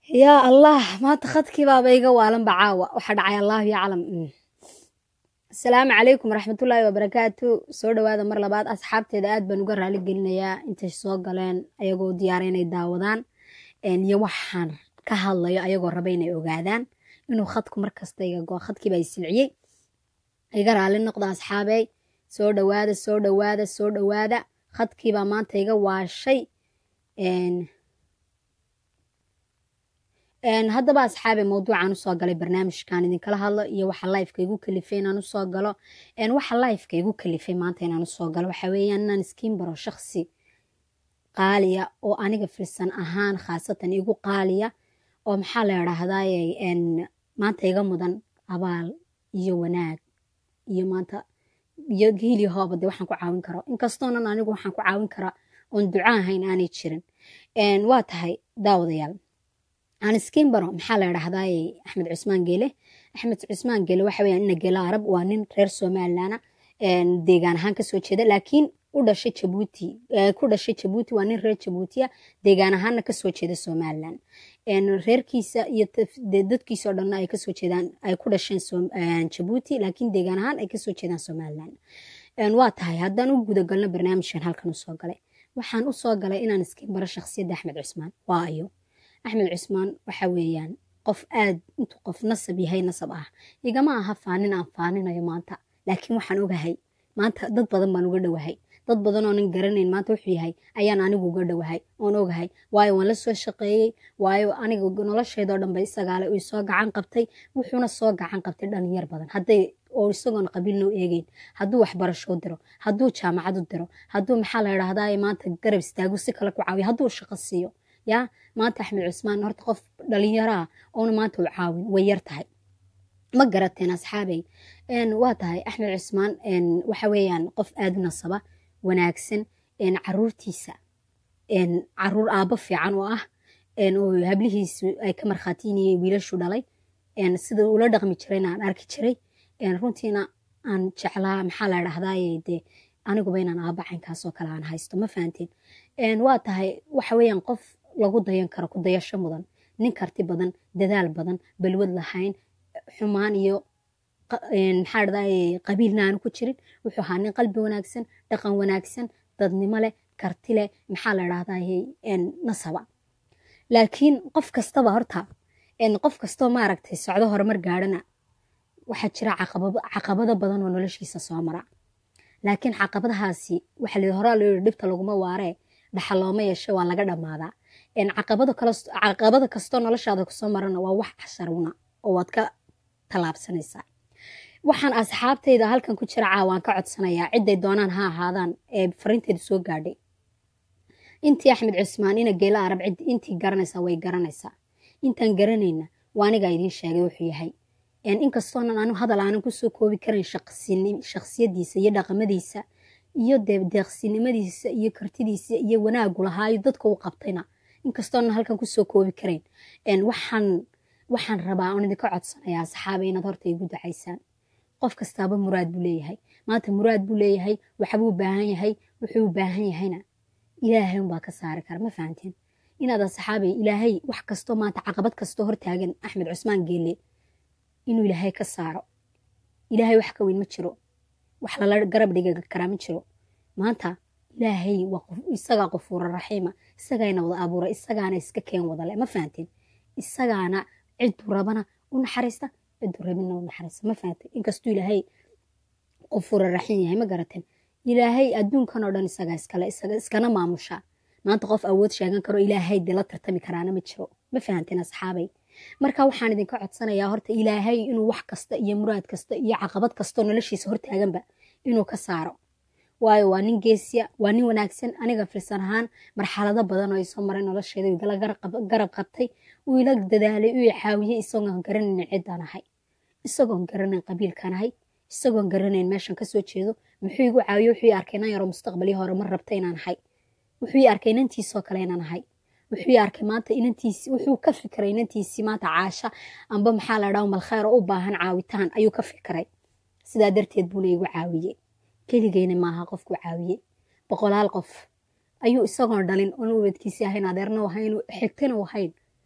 yaa allah maanta khadkii baaba iga waalanba caawa waxaa dhacay allahu yaclam asalaamu calaykum waraxmatullaahi wabarakaatu soo dhowaada mar labaad asxaabteeda aad baan uga raali gelinayaa intay soo galeen ayagoo diyaara inay daawadaan iyo waxaan ka hadlayo ayagoo raba inay ogaadaan inuu khadku markasta iga go khadkiiba i silciyey iga raali noqda asxaabey soo dhowaada soo dhowaada soo dhowaada khadkiibaa maanta iga waashay haddaba asxaabe mawduucaan usoo galay barnaamijkan idinkala hadlo iyo waxa lifeka igu kalifay inaan usoo galo waxa lifeka igu kalifay maanta inaan usoo galo waxa weeyaan inaan iskiin baro shaksi qaaliya oo aniga filsan ahaan khaasatan igu qaaliya oo maxaa la idhaahdaye maanta iga mudan abaal iyo wanaag iyo maanta iyo hiili hooba de waxaan ku caawin karo inkastoonan anigu waxaan ku caawin karaa oon duco ahayn aanay jirin waa tahay daawadayaal aan iskiin baro maxaa la idhaahdaye axmed cusmaan geele axmed cusmaan geele waxa weeyaan ina geela arab waa nin reer somalilana deegaan ahaan kasoo jeeda laakiin u dhashay jabuuti ku dhashay jabuuti waa nin reer jabuutiya deegaan ahaanna kasoo jeeda somalilan reerkiisa iyo dadkiisa oo dhanna ay kasoo jeedaan ay ku dhasheen jabuuti laakiin deegaan ahaan ay kasoo jeedaan somalilan waa tahay haddaan u gudagalno barnaamijkan halkan usoo galay waxaan usoo galay inaan iskiin baro shakhsiyadda axmed cusmaan waa ayo axmed cusmaan waxa weeyaan qof aad intuu qof nasab yahay nasab ah igama aha faanin aan faaninayo maanta laakiin waxaan ogahay maanta dad badan baan uga dhowahay dad badan oonan garanayn maanta wuxuu yahay ayaan anigu uga dhowahay oon ogahay waayo waan la soo shaqeeyey waayo aniga nolosheedoo dhan ba isagaale uu soo gacan qabtay wuxuuna soo gacan qabtay dhalinyar badan hadday oo isagoon qabiil noo eegeyn hadduu waxbarasho diro hadduu jaamacad u diro hadduu maxaa la idhaahdaa maanta garab istaagu si kale ku caawiyo hadduu shaqo siiyo yaa maanta axmed cusmaan horta qof dhalinyaraa oona maanta u caawin way yar tahay ma garateen asxaabey waa tahay axmed cusmaan waxa weeyaan qof aada u nasaba wanaagsan caruurtiisa caruur aabbo fiican oo ah oo hablihiisu ay ka markhaatiinayay wiilashu dhalay sida ula dhaqmi jirayna aan arki jiray runtiina aan jeclaa maxaa la dhahdaye dee aniguba inaan aabba caynkaasoo kale aan haysto ma fahanteen waa tahay waxa weeyaan qof lagu dayan karo ku dayasho mudan nin karti badan dadaal badan balwad lahayn xumaan iyo maxaa dhadaye qabiilna aanu ku jirin wuxuu ahaa nin qalbi wanaagsan dhaqan wanaagsan dadnimo leh karti leh maxaa la dhahdaye nasaba laakiin qof kastaba horta qof kastoo maaragtay socdo horumar gaadhana waxaa jira caqabado badan oo noloshiisa soo mara laakiin caqabadahaasi waxa la horaa loo yiri dhibta laguma waaree dhaxa looma yeesho waa laga dhammaadaa caqabado kastoo noloshaada kusoo marana waa wax casharuna oo waad ka tallaabsanaysaa waxaan asxaabtayda halkan ku jira caawaan ka codsanayaa ciday doonaan ha ahaadaan ee fariinteyda soo gaadhay intii axmed cusmaan ina geela arab cid intii garanaysaa way garanaysaa intaan garanayna waa anigaa idiin sheegay wuxuu yahay inkastoonan anu hadal aanan kusoo koobi karayn shaksiyadiisa iyo dhaqamadiisa iyo deeqsinimadiisa iyo kartidiisa iyo wanaagu lahaayo dadka u qabtayna inkastoonan halkan kusoo koobi karayn waxaan waxaan rabaa oon idinka codsanayaa asxaaba inaad horta igu dacaysaan qof kastaaba muraad buu leeyahay maanta muraad buu leeyahay waxbuu baahan yahay wuxuu u baahan yahayna ilaahay unbaa ka saari kara ma fahanteen inaad asxaabay ilaahay wax kastoo maanta caqabad kastoo hortaagan axmed cusmaan geelle inuu ilaahay ka saaro ilaahay wax ka weyn ma jiro wax lala garab dhiga karaa ma jiro maanta ilaahay isagaa qofuura raxiima isagaana wada abuura isagaana iska keen wadale ma fahanteen isagaana ciduu rabana u naxariista ciduu rabina u naxariista ma fahanteen inkastuu ilaahay qofuura raxiim yahay ma garateen ilaahay adduunkan oo dhan isagaa iskale iskana maamusha maanta qof awood sheegan karo ilaahay dee la tartami karaana ma jiro ma fahanteen asxaabay marka waxaan idinka codsanayaa horta ilaahay inuu wax kasta iyo muraad kasta iyo caqabad kastoo noloshiisa hortaaganba inuu ka saaro waayo waa nin geesiya waa nin wanaagsan aniga filsan ahaan marxalado badan oo isoo maray nolosheeda igala garab qabtay uu ila dadaalay uu caawiyey isagoon garanayn ciddaan ahay isagoon garanayn qabiilkan ahay isagoon garanayn meeshan kasoo jeedo muxuu igu caawiye wuxuu i arkay inan yaro mustaqbalii hore mar rabta inaan ahay wuxuu i arkay inantiisoo kale inaan ahay wuxuu arkay maanta inantiisi wuxuu ka fikiray inantiisii maanta caasha amba maxaa la dhaha malkheer oo u baahan caawitaan ayuu ka fikiray sidaa darteed buuna igu caawiyey keligeyna maaha qofku caawiyey boqolaal qof ayuu isagoon dhalin oon ubadkiisii ahayn adeerna ahayn xigtana ahayn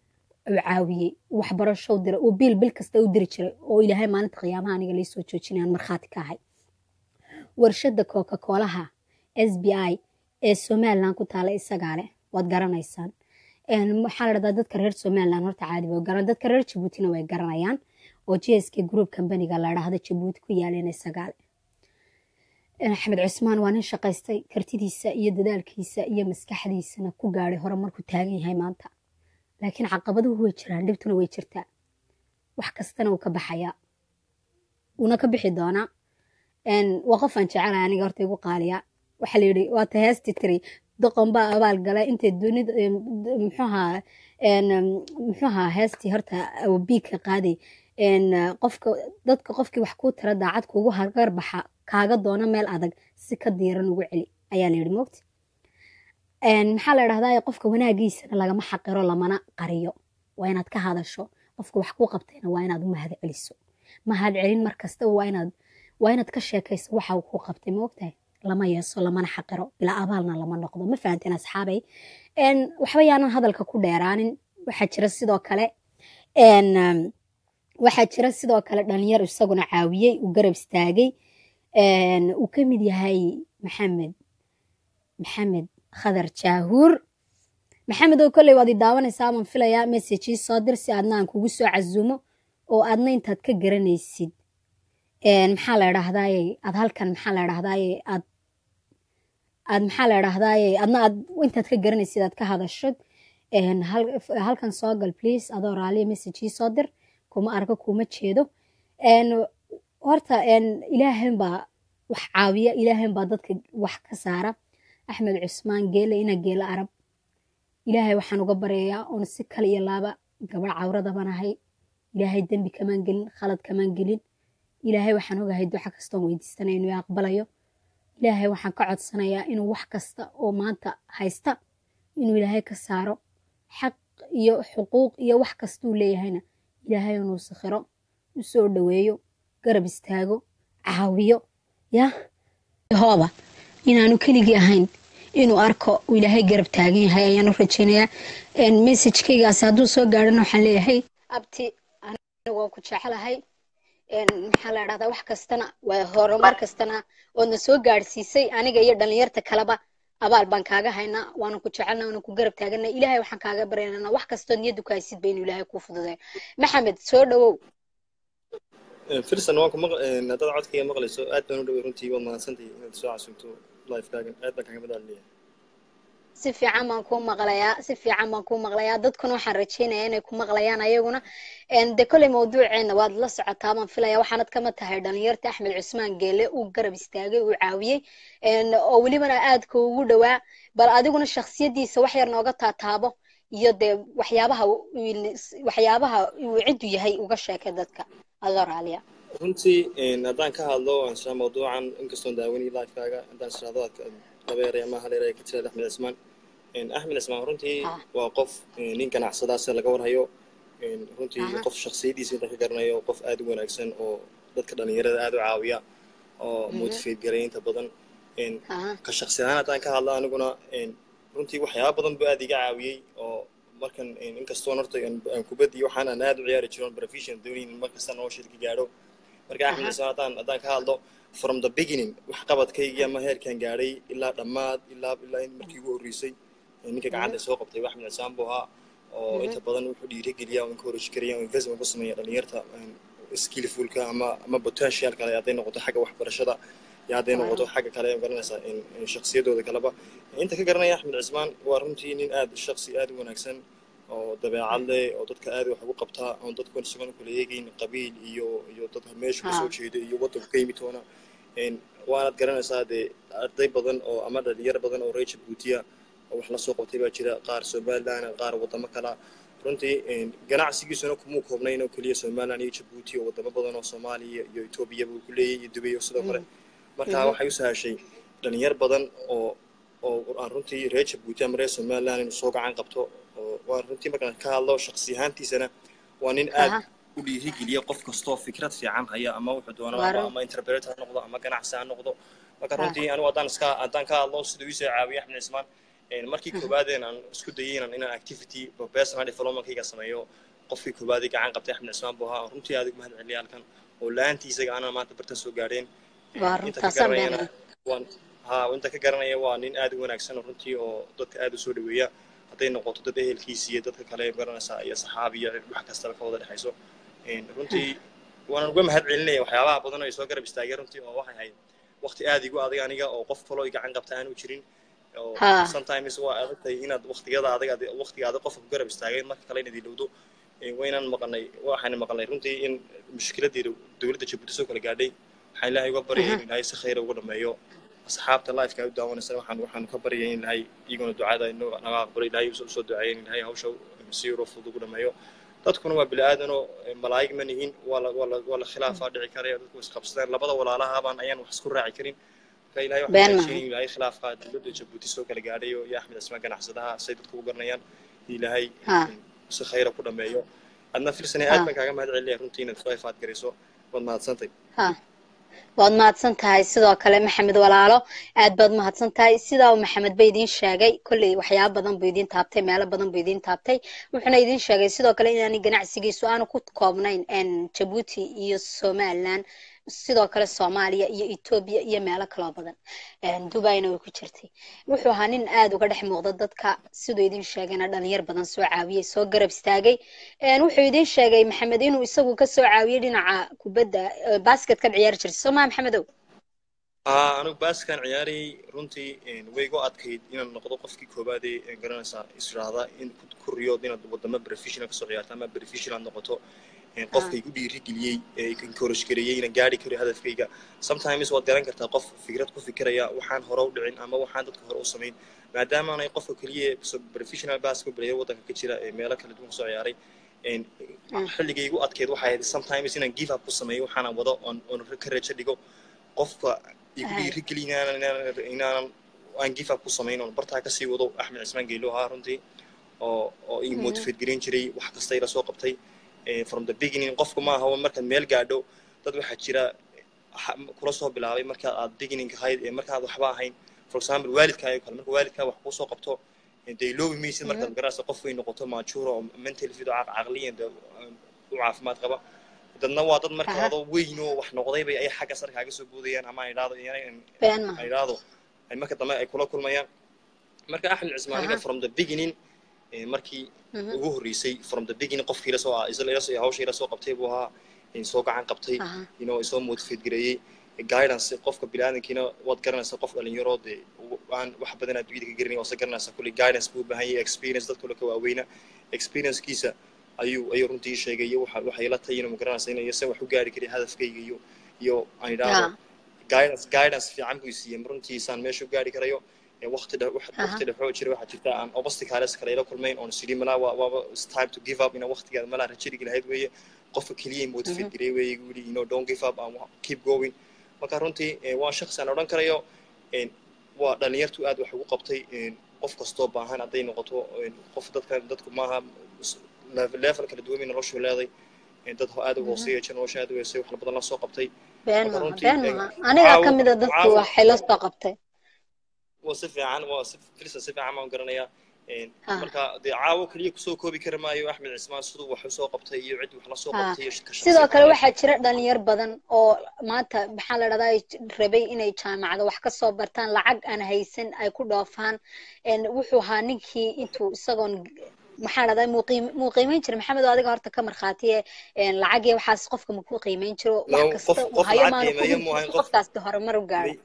uu caawiyey waxbarasho dira uu biil bil kasta u diri jiray oo ilaahay maalinta qiyaamaha aniga laysoo joojinayaan markhaati ka ahay warshada coca coolaha s b i ee somaliland ku taala isagaa leh waad garanaysaan waxaa la dhahdaa dadka reer somaliland horta caadi way garan dadka reer jabuutina way garanayaan oo g s k group companiga la dhahda jabuuti ku yaaleen isagaa leh axmed cusmaan waa nin shaqaystay kartidiisa iyo dadaalkiisa iyo maskaxdiisana ku gaadhay hore markuu taagan yahay maanta laakiin caqabaduhu way jiraan dhibtuna way jirtaa wax kastana uu ka baxayaa uuna ka bixi doonaa waa qofaan jecelahay aniga horta igu qaaliya waxaa la yidhi waata heesti tiri doqon baa abaal galay intay dunida muxuuhaa muxuuhaa heestii horta biigka qaaday qofka dadka qofkii wax kuu tira daacad kuugu hargar baxa kaaga doona meel adag si ka diiran ugu celi ayaa la yidhi moogta maxaa la dhahdaa qofka wanaagiisana lagama xaqiro lamana qariyo waa inaad ka hadasho qofka wax kuu qabtayna waa inaad u mahad celiso mahad celin mar kasta waa inaad waa inaad ka sheekayso waxa uu kuu qabtay moogtahay lama yeeso lamana xaqiro bilaa abaalna lama noqdo ma fahanteen asxaabay waxba yaanan hadalka ku dheeraanin waxaa jira sidoo kale waxaa jira sidoo kale dhalinyar isaguna caawiyey uu garab istaagay uu ka mid yahay maxamed maxamed khadar jaahuur maxamed oo kolley waad i daawanaysaa aman filayaa messagii soo dir si aadna aan kugu soo casuumo oo aadna intaad ka garanaysid maxaa la dhahdaye aad halkan maxaa la dhahdaye aad aad maxaa la dhahdaye adna aad intaad ka garanaysid aad ka hadashod halkan soo gal please adoo raaliya messagii soo dir kuma arko kuma jeedo horta ilaahan baa wax caawiya ilaahan baa dadka wax ka saara axmed cusmaan geele ina geele arab ilaahay waxaan uga baryayaa oon si kale iyo laaba gabadh cawradabanahay ilaahay dembi kamaan gelin khalad kamaan gelin ilaahay waxaan ogahay duca kastoon weydiisanaya inuu aqbalayo ilaahay waxaan ka codsanayaa inuu wax kasta oo maanta haysta inuu ilaahay ka saaro xaq iyo xuquuq iyo wax kastuu leeyahayna ilaahay inuu sakhiro u soo dhoweeyo garab istaago caawiyo ya hooba inaanu keligii ahayn inuu arko uu ilaahay garab taagan yahay ayaan u rajaynayaa messagekaygaas hadduu soo gaadhana waxaan leeyahay abti aniga waan ku jecelahay maxaa la dhahdaa wax kastana waa horumar kastana oodna soo gaadhsiisay aniga iyo dhalinyarta kaleba abaal baan kaaga haynaa waanu ku jecelna waanu ku garab taagana ilaahay waxaan kaaga baryanana wax kastood niyaddu ku haysid ba inuu ilaahay kuu fududeeyo maxamed soo dhowow firsan waan ku haddaad codkayga maqlayso aad baan u dhoway runtii waad mahadsantahay inaad soo casuumto lifekaagan aad baan kaaga madaalinayaa si fiican baan kuu maqlayaa si fiican baan kuu maqlayaa dadkuna waxaan rajaynayaa inay ku maqlayaan ayaguna de kolley mawduuceena waad la socotaa baan filaya waxaanad kama tahay dhalinyarta axmed cusmaan geele uu garab istaagay uu caawiyey oo welibana aadka ugu dhowaa bal adiguna shaksiyadiisa wax yar nooga taataabo iyo dee waxyaabaha waxyaabaha uu ciddu yahay uga sheekay dadka adoo raaliya runtii haddaan ka hadlo anshaa mawduucan inkastoon daawani lifekaaga haddaan israado dabeere ama haleere ka tirada axmed cismaan axmed cismaan runtii waa qof nin ganacsadaa sida laga warhayo runtii qof shaksiyadiisa inta ka garanayo qof aad u wanaagsan oo dadka dhalinyarada aad u caawiya oo motivate garay inta badan ka shaksi ahaan haddaan ka hadlo aniguna runtii waxyaaba badan buu aad iga caawiyey oo markan inkastoon horta aan kubaddi waxaan aan aad u ciyaari jiroon profession doonin markasta nolosheed ka gaadho marka axmed cismaan haddaan haddaan ka hadlo from the beginning wax qabadkaygii ama heerkan gaadhay ilaa dhammaad ilaa ilaa in markii ugu horreysay ninka gacanta soo qabtay wax axmed cismaan buu ahaa oo inta badan wuxuu dhiirigeliya oo encourage kariya oo investment ku sameeya dhalinyarta skillfulka ama ama potential kale hadday noqoto xagga waxbarashada iyo hadday noqoto xagga kale garanaysaa shaksiyadooda kaleba inta ka garanaya axmed cismaan waa runtii nin aad shaksi aad u wanaagsan oo dabeecad leh oo dadka aad wax ugu qabtaa oon dadku isagoon kula eegayn qabiil iyo iyo dad meeshu kasoo jeeda iyo waddanku ka yimid toona waanaad garanaysaa dee arday badan oo ama dhalinyaro badan oo reer jabuutiya oo wax la soo qabtay baa jira qaar somaliland qaar waddamo kala runtii ganacsigiisuna kumuu koobnayn oo keliya somaliland iyo jabuuti oo waddamo badan oo soomaaliya iyo etoobiya buu ku leeyahy iyo dubay sidoo kale marka waxay u sahashay dhalinyar badan oo oo aan runtii reer jabuuti ama reer somaliland inuu soo gacan qabto oo waan runtii markaan ka hadlo shaksi ahaantiisana waa nin aad u dhiirigeliya qof kastoo fikrad fiican haya ama wuxuu doonaa ama interpret ha noqdo ama ganacsi ha noqdo marka runtii anigu haddaan iska haddaan ka hadlo siduu iisoo caawiya axmed cismaan markii koowaadeen aan isku dayay inaan inaan activity personal developmentkayga sameeyo qofkii koowaadii gacan qabtay axmed cismaan buu ahaa runtii aad ugu mahad celiya halkan oo la-aantii isaga aanan maanta bartan soo gaadheen inta ka garanayana waan ha inta ka garanaya waa nin aad u wanaagsan runtii oo dadka aad u soo dhaweeya hadday noqoto dad ehelkiisa iyo dadka kale garanaysaa iyo saxaab iyo wax kastaba ka wada dhexayso runtii waanan uga mahad celinaya waxyaabaha badan oo ay soo garab istaageen runtii oo waxay ahayd waqti aad igu adag aniga oo qof kaloo gacan qabta aanu jirin sometimes waa adagtahay inaad waqtiyada adag waqtiga adag qofka ku garab istaageen marka kale inaad ilowdo waynaan maqanay waxaan maqanay runtii in mushkiladii dowladda jabuuti soo kala gaadhay waxaan ilaahay uga baryay in ilaahay si khayra uga dhameeyo asxaabta lifeka ay u daawanaysa waxaan waxaan ka baryay in ilaahay iyaguna ducada naga aqbalo ilaahay usoo duceeyay in ilaahay hawsha si yaro fudud ugu dhameeyo dadkuna waa bili-aadanoo malaa'ig ma nihin waa la waa la waa la khilaafaa dhici karaya dadku isqabsadaan labada walaalahabaan ayaan wax isku raaci karin marka ilaahay waxaan rajeynaya ilaahay khilaafka dowladda jabuuti soo kala gaadhayo iyo axmed cismaan ganacsadaha say dadku u garanayaan ilaahay si khayra ku dhameeyo adna filsane aad baan kaaga mahad celinaya runtii inaad soo ifaad garayso waad mahadsantay waad mahadsan tahay sidoo kale maxamed walaalo aad baad mahadsan tahay sidaa maxamed ba idiin sheegay kolley waxyaaba badan buu idiin taabtay meelo badan buu idiin taabtay wuxuuna idiin sheegay sidoo kale inaani ganacsigiisu aanu ku koobnayn jabuuti iyo somaliland sidoo kale soomaaliya iyo etoobiya iyo meelo kaloo badan dubayna way ku jirtay wuxuu ahaa nin aad uga dhex muuqda dadka siduu idin sheegayna dhalinyar badan soo caawiyey soo garab istaagay wuxuu idin sheegay maxamed inuu isagu ka soo caawiyey dhinaca kubadda basketka ciyaari jirtay soo maa maxamedow anigu baaskan ciyaarayay runtii way igu adkayd inaan noqdo qofkii koowaad ee garanaysaa israahda in ku riyood inaad wadamo professional kasoo ciyaarto ama professional noqoto qofka igu dhiirigeliyey ee encourage gareeyey inaan gaari karo hadafkayga sometimes waad garan kartaa qof fikrad ku fikiraya waxaan hore u dhicin ama waxaan dadka hore u samayn maadaama aanay qofka keliya professional basketball player waddanka ka jira ee meelo kala duwan kasoo ciyaaray xilligay igu adkeed waxay ahayd sometimes inaan give up ku sameeyo waxaanan wado oon ka rajo dhigo qofka igu dhiirigeli inaanan aan give up ku samayn oon bartaa kasii wado axmed cismaan geelo ahaa runtii oo oo ii motivate gareyn jiray wax kasta ila soo qabtay from the beginning qofku maaha markaad meel gaadho dad waxaa jira kula soo bilaabay markaad aad beginning ahayd ee markaad waxba ahayn for example waalidkaayo kale marka waalidkaa wax kuu soo qabto dee iloobi maysid markaad garanaysa qof way noqoto maajuura oo mental fit oo caqliyan u caafimaad qaba dadna waa dad marka adoo weyn oo wax noqdayba ay xagga sar kaaga soo boodayaan ama ay idhaahdo ay idhaahdo ay marka dambe ay kula kulmayaan marka axmed cismaaniga from the beginning markii ugu horreysay from the beginning qofkii ila soo hawsha ila soo qabtay buu ahaa soo gacan qabtay you know soo motivate gareeyey guidance qofka biniaadankiina waad garanaysaa qof dhalinyaro dee aan wax badan adduunyada ka garanay waase garanaysaa kulli guidance buu u baahan yahay experience dadka kale ka waaweyna experiencekiisa ayuu ayuu runtii sheegay iyo waxa waxay la tahay inuu ma garanaysaa inay se wax u gaari kari hadafkayga iyo iyo aan idhaahdo guidance guidance fiican buu siiyey runtiisaan meesha u gaari karayo waqti waqti dhexoo jira waxaa jirta aan obstacles kale ila kulmayn oon sidhi malaa waaba time to give up ina waqtigeeda malaa rajadigi lahayd weeye qofka keliya motivate gareey weeye igu yidhi you know don't give up and keep going marka runtii waa shakhsi aan odhan karayo waa dhalinyartu aad wax ugu qabtay qof kastoo baahan hadday noqoto qof dadka dadku maaha level kala duwan bay noloshu leeday dad aad u hooseeya jir nolosha aad u heesay wax badan la soo qabtay been maha been maha aniga ka mid a dadku waxay la soo qabtay waa si fiican waa si filsa si fiican baan garanayaa marka dee caawo keliya kusoo koobi kari maayo axmed cismaan siduu wax usoo qabtay iyo cid wax la soo qabtay sidoo kale waxaa jira dhalinyar badan oo maanta maxaa la dhahdaa rabay inay jaamacada wax kasoo bartaan lacag aan haysan ay ku dhoofaan wuxuu ahaa ninkii intuu isagoon maxaa dhahdaa muu qiimeyn jira maxamed oo adiga horta ka markhaatiye lacag iyo waxaas qofka makuu qiimeyn jiro wax kasta uu hayo maanu qofkaas horumar u gaaro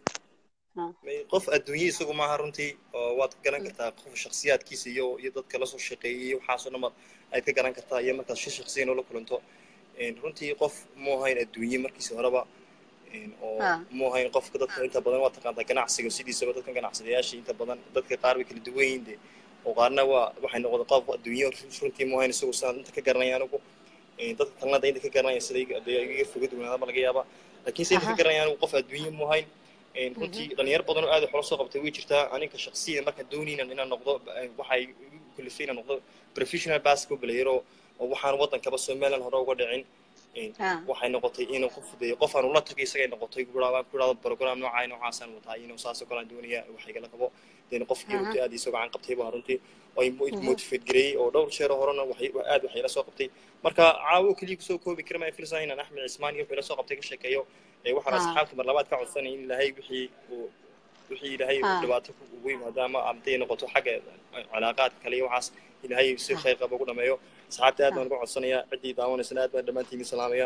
qof adduunye isagu maaha runtii oo waad ka garan kartaa qof shaksiyaadkiisa iyo iyo dadka lasoo shaqeeyay iyo waxaasoo dhan aad ka garan kartaa iyo markaad shi shaksiyan oola kulanto runtii qof mu ahayn adduunye markiisa horeba oo mu ahayn qofka dadka inta badan waa taqaantaa ganacsiga sidiisaba dadka ganacsadayaasha inta badan dadka qaar bay kala duwan yihiin de oo qaarna waa waxay noqda qof adduunye runtii mu ahayn isagu sidaan inta ka garanaya anigu dadka kalena da inta ka garanaya sida iga foga duwanaadaba laga yaaba laakiin se inta ka garanaya anigu qof adduunye mu ahayn runtii dhalinyar badan oo aad wax la soo qabtay way jirtaa aniga shaksiyan markaan doonaynan inaan noqdo waxay igu kalifay inaan noqdo professional basketball player oo waxaan waddankaba somaliland hore uga dhicin waxay noqotay inuu qof de qof aan ula tagay isagay noqotay ku idhahdo program noocaa noocaasaan wataa inuu saasoo kale aan doonaya wax igala qabo den qofkii runtii aad iisoo gacan qabtay baa runtii oo motivate gareeyey oo dhowr jeer horena aad waxay la soo qabtay marka caawo keliya kusoo koobi kara maa filsa inaan axmed cismaan iyo wixii la soo qabtay ka sheekeeyo waxaan asxaabta mar labaad ka codsanay in ilaahay wixii uu wixii ilaahay dhibaato ugu yimaado ama amday noqoto xagga calaaqaadka kale iyo waxaas ilaahay si khayr qaba ugu dhameeyo asxaabta aad baan uga codsanayaa ciddii daawanaysana aad baan dhammaantiin salaamaya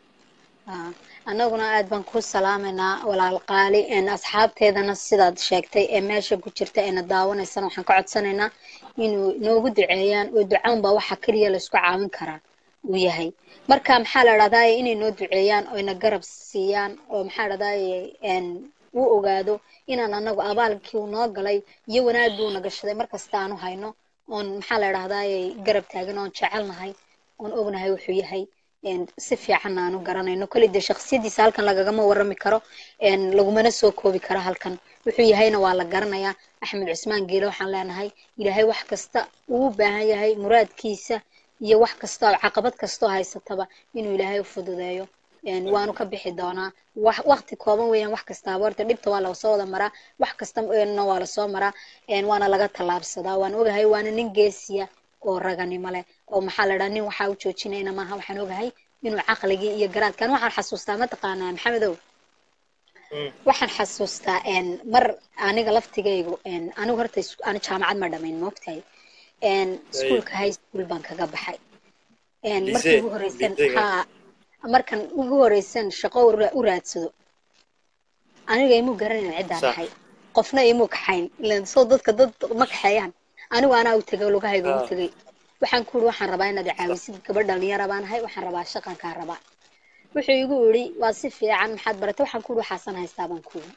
annaguna aad baan ku salaamaynaa walaal qaali asxaabteedana sidaad sheegtay ee meesha ku jirta eena daawanaysana waxaan ka codsanaynaa inuu noogu duceeyaan oo ducaanba waxa keliya laysku caawin karaa uu yahay marka maxaa la dhahdaye inay noo duceeyaan oyna garab siiyaan oo maxaa dhahdaye uu ogaado inaan anagu abaalkii uu noo galay iyo wanaagii uu nagashaday markasta aanu hayno oon maxaa la dhahdaye garab taagan oon jecelnahay oon ognahay wuxuu yahay si fiican aanu garanayno koley dee shaksiyadiisa halkan lagagama warami karo lagumana soo koobi karo halkan wuxuu yahayna waa la garanayaa axmed cusmaan geele waxaan leenahay ilaahay wax kasta uu baahan yahay muraadkiisa iyo wax kasta oo caqabad kastoo haysataba inuu ilaahay u fududeeyo waanu ka bixi doonaa wakti kooban weeyaan wax kastaaba horta dhibta waa lasoo wada maraa wax kastana waa lasoo maraa waana laga tallaabsadaa waan ogahay waana nin geesiya oo raganimo leh oo maxaa la dhaha nin waxaa u joojinayna maaha waxaan ogahay inuu caqligii iyo garaadkan waxaan xasuustaa mataqaanaa maxamedow waxaan xasuustaa mar aniga laftigaygu anigu horta ani jaamacad ma dhamayn moogtahay iskuolka high school baan kaga baxay markii ugu horeysan ha markan ugu horeysan shaqo u raadsado aniga imuu garanayn ciddaan ahay qofna imuu kaxayn ilan soo dadka dad ma kaxeeyaan anigu anaa u tegay lugahayga u tegay waxaan ku uri waxaan rabaa inaad caawisid gabadh dhalinyara baan ahay waxaan rabaa shaqankaa rabaa wuxuu igu iri waa si fiican maxaad baratay waxaan ku uri waxaasan haystaa baan ku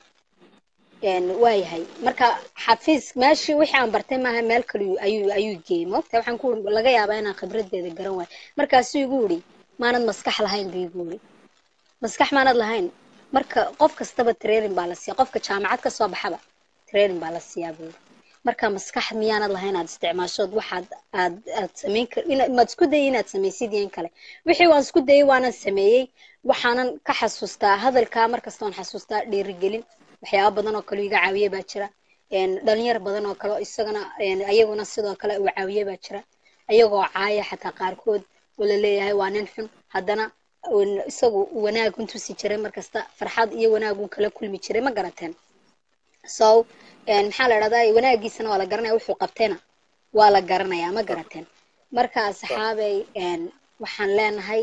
iri waayahay marka xafiis meeshii wixii aan bartay maaha meel kale ayuu ayuu geeyey moogta waxaan ku uri laga yaabaa inaan khibradeeda garan waayo markaasuu igu iri maanad maskax lahayn buu igu iri maskax maanad lahayn marka qof kastaba training baa la siiya qofka jaamacad ka soo baxaba training baa la siiyaa buu iri marka maskax miyaanad lahayn aad isticmaashood waxaad aad aad samayn kar maad isku dayay inaad samaysid iyo in kale wixii waan isku dayay waanan sameeyey waxaanan ka xasuustaa hadalkaa markasta waan xasuustaa dhiirigelin waxyaaba badan oo kale iga caawiye baa jira dhalinyar badan oo kale isagana ayaguna sidoo kale uu caawiye baa jira ayagoo caaya xataa qaarkood oo laleeyahay waa nin xun haddana isagu wanaag untusi jiray markasta farxad iyo wanaagun kala kulmi jiray ma garateen so maxaa la dhahdaa wanaagiisana waa la garanaya wuxuu qabtayna waa la garanayaa ma garateen marka asxaabay waxaan leenahay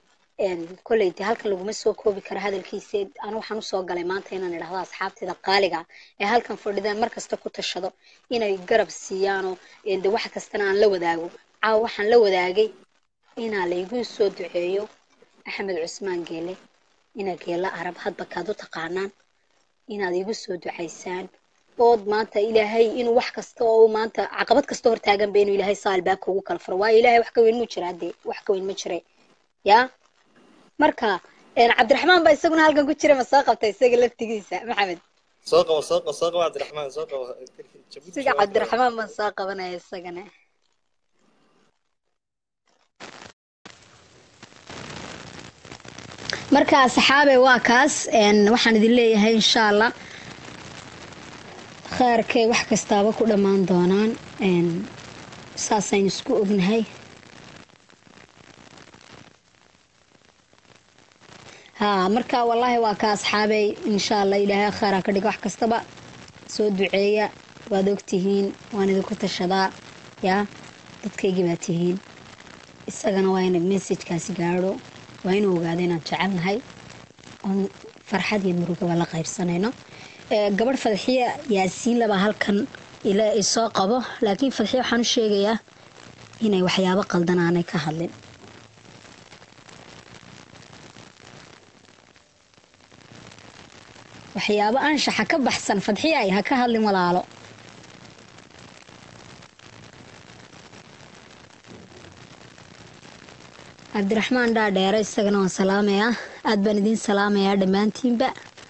kolley dee halkan laguma soo koobi karo hadalkiisa anu waxaan usoo galay maanta inaan idhahdo asxaabteeda qaaliga ee halkan fadhidaan mar kasta ku tashado inay garab siiyaanoo de wax kastana aan la wadaago caawa waxaan la wadaagay inaa laygu soo duceeyo axmed cusmaan geele ina geela arab hadba kaad u taqaanaan inaad igu soo ducaysaan ood maanta ilaahay inuu wax kasta oo maanta caqabad kasta hortaaganba inuu ilaahay saa albaabka ugu kala furo waayo ilaahay wax ka weyn mu jira dee wax ka weyn ma jire ya marka cabdiraxmaan baa isaguna halkan ku jira ma soo qabta isaga laftigiisa maxamed soo qabo soo qabo soo qabo cabdiraxmaan soo qabo siga cabdiraxmaan baan soo qabanaya isagana marka asxaabe waa kaas waxaan idin leeyahay insha allah khaarkay wax kastaaba ku dhammaan doonaan saasaynu isku ognahay haa marka wallaahi waa ka asxaabay insha allah ilaahay khaaraa ka dhiga wax kastaba soo duceeya waad ogtihiin waan idinku tashadaa yaa dadkaygii baa tihiin isagana waa ina messajkaasi gaadho waa inuu ogaado inaan jecelnahay oon farxad iyo murugaba la qaybsanayno gabadh fadxiya yaasiin labaa halkan soo qabo laakiin fadxiya waxaan u sheegayaa inay waxyaabo qaldan aanay ka hadlin waxyaabo anshaxa ka baxsan fadxiya ay ha ka hadlin walaalo cabdiraxmaan dhaadheere isagana waan salaamayaa aad baan idiin salaamayaa dhammaantiinba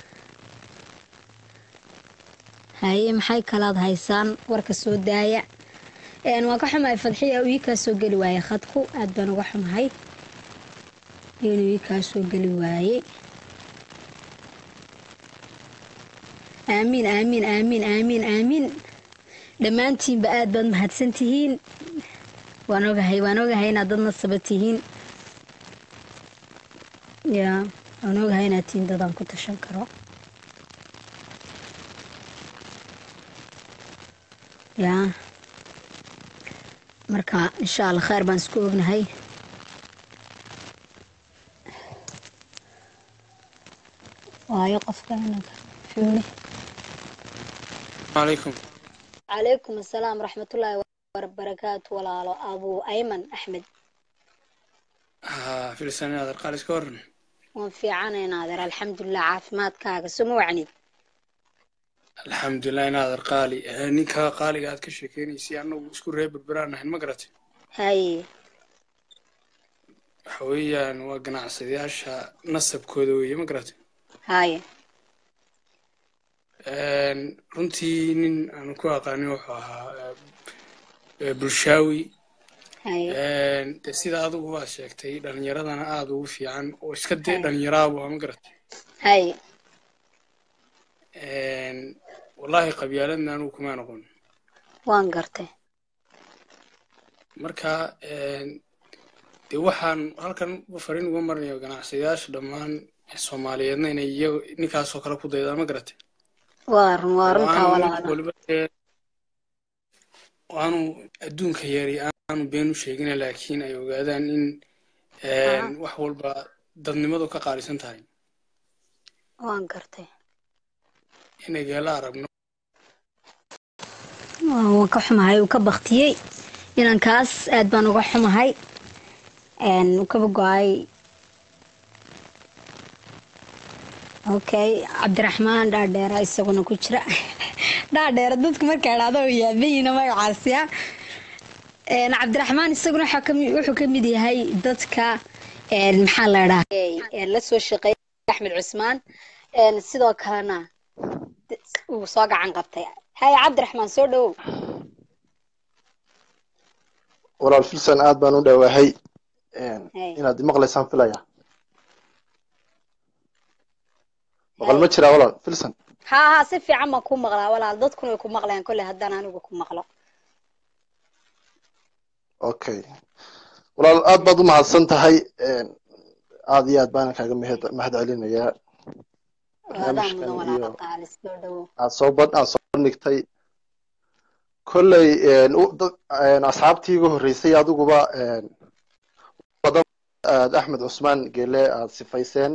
haye maxay kalaad haysaan warka soo daaya waan ka xumahay fadxiya uu ii kaa soo geli waayey khadku aad baan uga xumahay inuu ii kaa soo geli waayey aamiin aamiin aamiin aamiin aamiin dhammaantiinba aad baad mahadsan tihiin waan ogahay waan ogahay inaad dad nasaba tihiin ya waan ogahay inaad tihiin dadaan ku tashan karo ya marka insha allah kheyr baan isku ognahay waayo qofka xuuli عليكم calaykum asalaam waraxmatullaahi wabarakaatu walaalo abuu ayman axmed ها في السنة هذا قال سكورن waan fiicanaynaa adeer alxamdulilah caafimaadkaaga suma wacnid الحمد لله إن هذا قالي نيكا قالي قاعد كشكيني سي أنه اسكو ريب بران نحن مقرتي haye حويا وقناع سيدياشا نصب كودوية مقرتي haye runtii nin aan ku aqaanin wuxuu ahaa eh, bulshaawi haye de sida adigu waa sheegtay dhalinyaradana aada ugu fiican oo iska dee dhalinyaraabu ma garatay haye wallaahi qabyaaladna anugu kuma noqon waan gartay marka dee waxaan halkan fariin uga marnayo ganacsadayaasha dhammaan soomaaliyeedna inay iyaga ninkaasoo kale ku daydaan ma garatay waa run waa runtaa Waanu walaalo waliba dee waanu adduunka yari aanu been u sheegina laakiin ay ogaadaan in Aha. wax walba dadnimadu ka qaalisan tahay waan gartay inay geela aragno Waa- waan ka xumahay uu ka baktiyey inankaas aad baan uga xumahay Een, uu kaba go-ay okay cabdiraxmaan dhaadheera isaguna ku jira dhaadheera dadku marka idhaahdo u yaabayina magacaasiya Een, cabdiraxmaan isaguna waxaa kami- wuxuu ka mid yahay dadka een, maxaa la dhahaa la soo shaqeeyay axmed cusmaan Een, sidoo kalena uu soo gacan qabtay haya cabdiraxmaan soo dhowow walaal filsan aad baan u dhawaahay Hey. inaad maqlaysaan filaya maqal ma jiraa walaal filsan haa haa si fiican baan ku maqlaa walaal dadkuna way ku maqlayaan kolley haddaan anigu ku maqlo okay walaal aad baad u mahadsan tahay aad iyo aad baanan kaaga mahad mahad celinayaa adaa mudan barnaamijkan walaalo iyo qaali soo dhowow aad soo bad aad soo bandhigtay kolley u- dad- asxaabtii iga horreysay adiguba badan aad axmed cusmaan gele aad sifayseen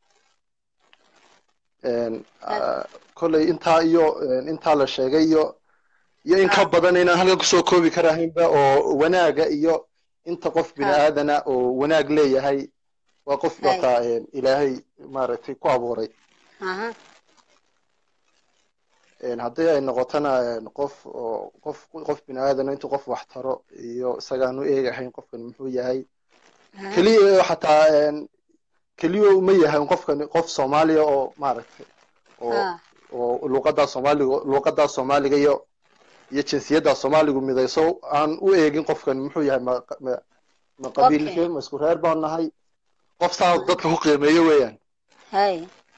ah, kolley intaa iyo intaa la sheegay iyo iyo in ka badan inaan halkan kusoo koobi karahaynba oo wanaaga iyo inta qof bini aadana oo wanaag leeyahay waa qof Hay. wataa ilaahay maaragtay ku abuuray aha Een, haddii ay noqotona een, qof oo qof qof bini aadana intuu qof wax taro iyo isagaan u eegahayn qofkan muxuu yahay aha. keliya xataa een, keliya uma yahay qofkan qof soomaaliya oo maaragtay oo Ah, oo luqadaa soomaaliga luqadaa soomaaliga iyo iyo jinsiyadda soomaaligu midayso aan u eegin qofkan muxuu yahay ma ma ma qabiilkee ma isku reer baan nahay qof saa dadka ku qiimeeyo weeyaan hay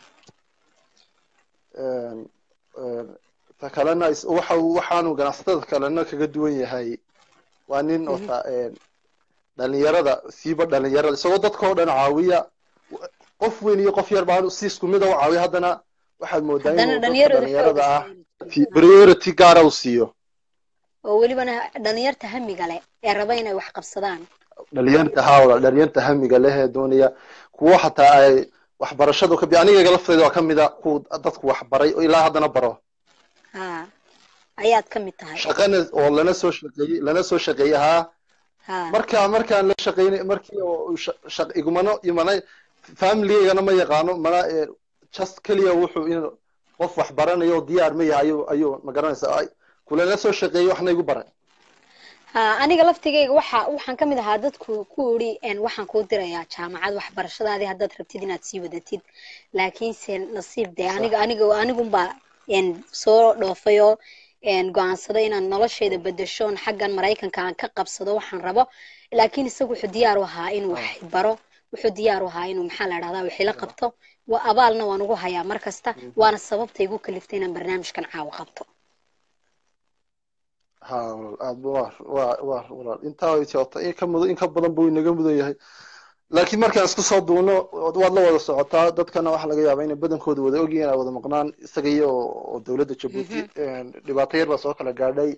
Een, een, ta kalena is- waxa uu- waxaanu ganacsatada kalena kaga duwan yahay waa nin Mhm. ota een, dhalinyarada siiba dhalinyarada isagoo dadka oo dhan caawiya qof weyn iyo qof yar baa si isku mid a u caawiya haddana waxaad moodaa haddana inuu dadka dhalinyaradu dhalinyarada ah xooga priority gaara u siiyo oo welibana dhalinyarta hamiga leh ee raba inay wax qabsadaan dhalinyarta hawla dhalinyarta hamiga leh ee doonaya kuwo xataa ay waxbarashadu ka bi aniga lafteeda waa ka mid a kuwa dadku waxbaray oo ilaa haddana baro haa ayaad ka mid tahay shaqana oo lana soo shaqeeyey lana soo shaqeeyey haa haa marka markaan la shaqeynay markii oo sha- shaq- igumana imana familigana ma yaqaano mana eh, just keliya wuxuu in qof wax baranayo oo diyaar ma yahay ayuu ayuu ma garanaysaa ay kulana soo shaqeeyey waxna igu baray haa aniga laftigayga waxa waxaan ka mid ahaa dadku ku uri een, waxaan kuu dirayaa jaamacad waxbarashadaadii haddaad rabtid inaad sii wadatid laakiinse nasiib dee aniga aniga anigunbaa een, soo dhoofayoo een, go'aansaday inaan noloshayda bedeshoon xaggan maraykanka aan ka qabsado waxaan rabo laakiin isagu wuxuu diyaar u ahaa inuu wax baro wuxuu diyaar u ahaa inuu maxaa la dhahdaa wixii la qabto waa abaalna waan ugu hayaa mar kasta waana sababta igu kaliftay inaan barnaamijkan caawa qabto ha walaal aad waa waa waa walaal intaa way socota in ka mudan in ka badan buu inaga mudan yahay laakiin markaan isku soo duuno waad la wada socotaa dadkana waxaa laga yaabaa inay badankooda wada ogyihiin ay wada maqnaan isaga iyo oo dowladda jabuuti dhibaato yar baa soo kala gaadhay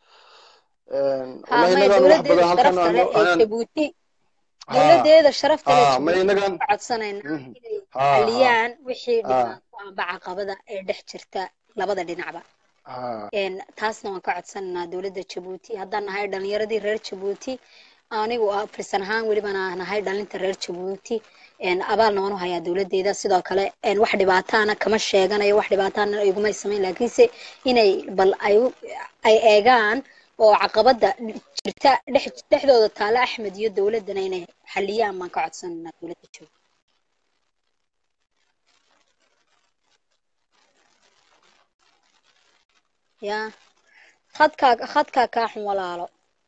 ha wallahi maya inagaan wax dowladeeda badan halkan sharafta leh ee aan jabuuti dowladeeda sharafta leh ha ma jabuuti inagaan ka codsanaynaa Mhm. inay ha ha xaliyaan wixii ha dhibaato amba caqabada ee dhex jirta labada dhinacba ha een taasna waan ka codsanaynaa dowladda jabuuti haddaan nahay dhalinyaradii reer jabuuti anigu ah firsan ahaan welibana nahay dhalinta reer jabuuti een abaalna waan u hayaa dowladeeda sidoo kale een wax dhibaataana kama sheeganayo wax dhibaataana igumay samayn laakiinse inay bal ay u- ay eegaan oo caqabada jirta dhex dhexdooda taale axmed iyo dowladana inay xaliyaan baan ka codsanaynaa dowladda jabuuti ya khadkaa khadkaa kaa xun walaalo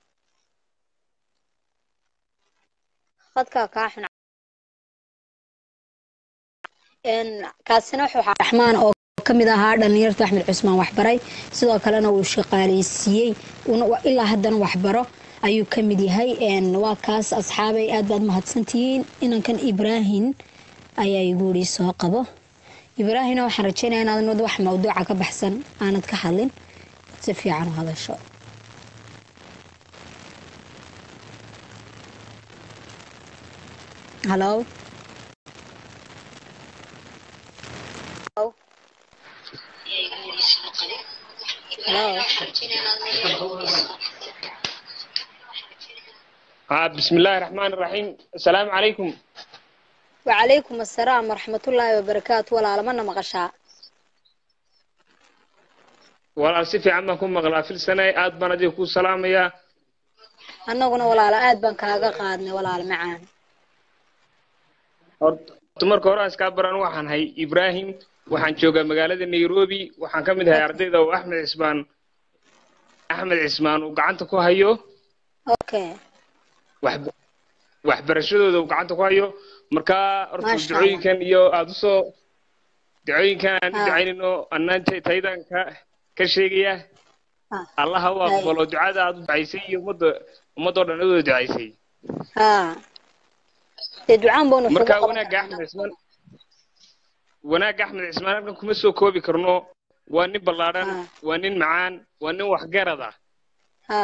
khadkaa kaa xun een kaasina wuxuu ahaa raxmaan oo ka mid ahaa dhalinyarta axmed cusmaan waxbaray sidoo kalena uu shaqaaleysiiyey una wa- ilaa haddana waxbaro ayuu ka mid yahay een waa kaas asxaabay aad baad mahadsantihiin inankan ibraahim ayaa igu yidhi soo qabo ibraahimna waxaan rajeynaya inaadan wad wax mawduuca ka baxsan aanad ka hadlin si fiican u hadasho hallo Hello? Hello? ها بسم الله الرحمن الرحيم السلام عليكم وعليكم السلام ورحمة الله وبركاته ولا لمنا مغشاء ولا سيفي عما كن مغلا في السنة آد بنا دي كو سلام يا annaguna walaalo aad baan kaaga qaadnay walaalo macaan تمر كوراس كابران وحن هاي إبراهيم وحن جوغا مغالة نيروبي وحن كمد هاي أرديدا وأحمد عثمان أحمد عثمان وقعنت كو هايو okay وحب waxbarashadooda uu gacanta ku hayo markaa horta Masha Allah. ducooyinkan iyo aada usoo ducooyinkan aan u Ah. ducaynayno annaan taydan ka ka sheegaya Ah. allah ha u Hay. aqbalo ducada aad u ducaysay iyo ummadda ummadoo dhan adoo ducaysay ها dee ducaan baanu kugu marka qaban wanaagga karnaa. axmed cismaan wanaagga axmed cismaan halkan kuma soo koobi karno waa nin ballaadhan Ah. waa nin macaan waa nin waxgarad ah ها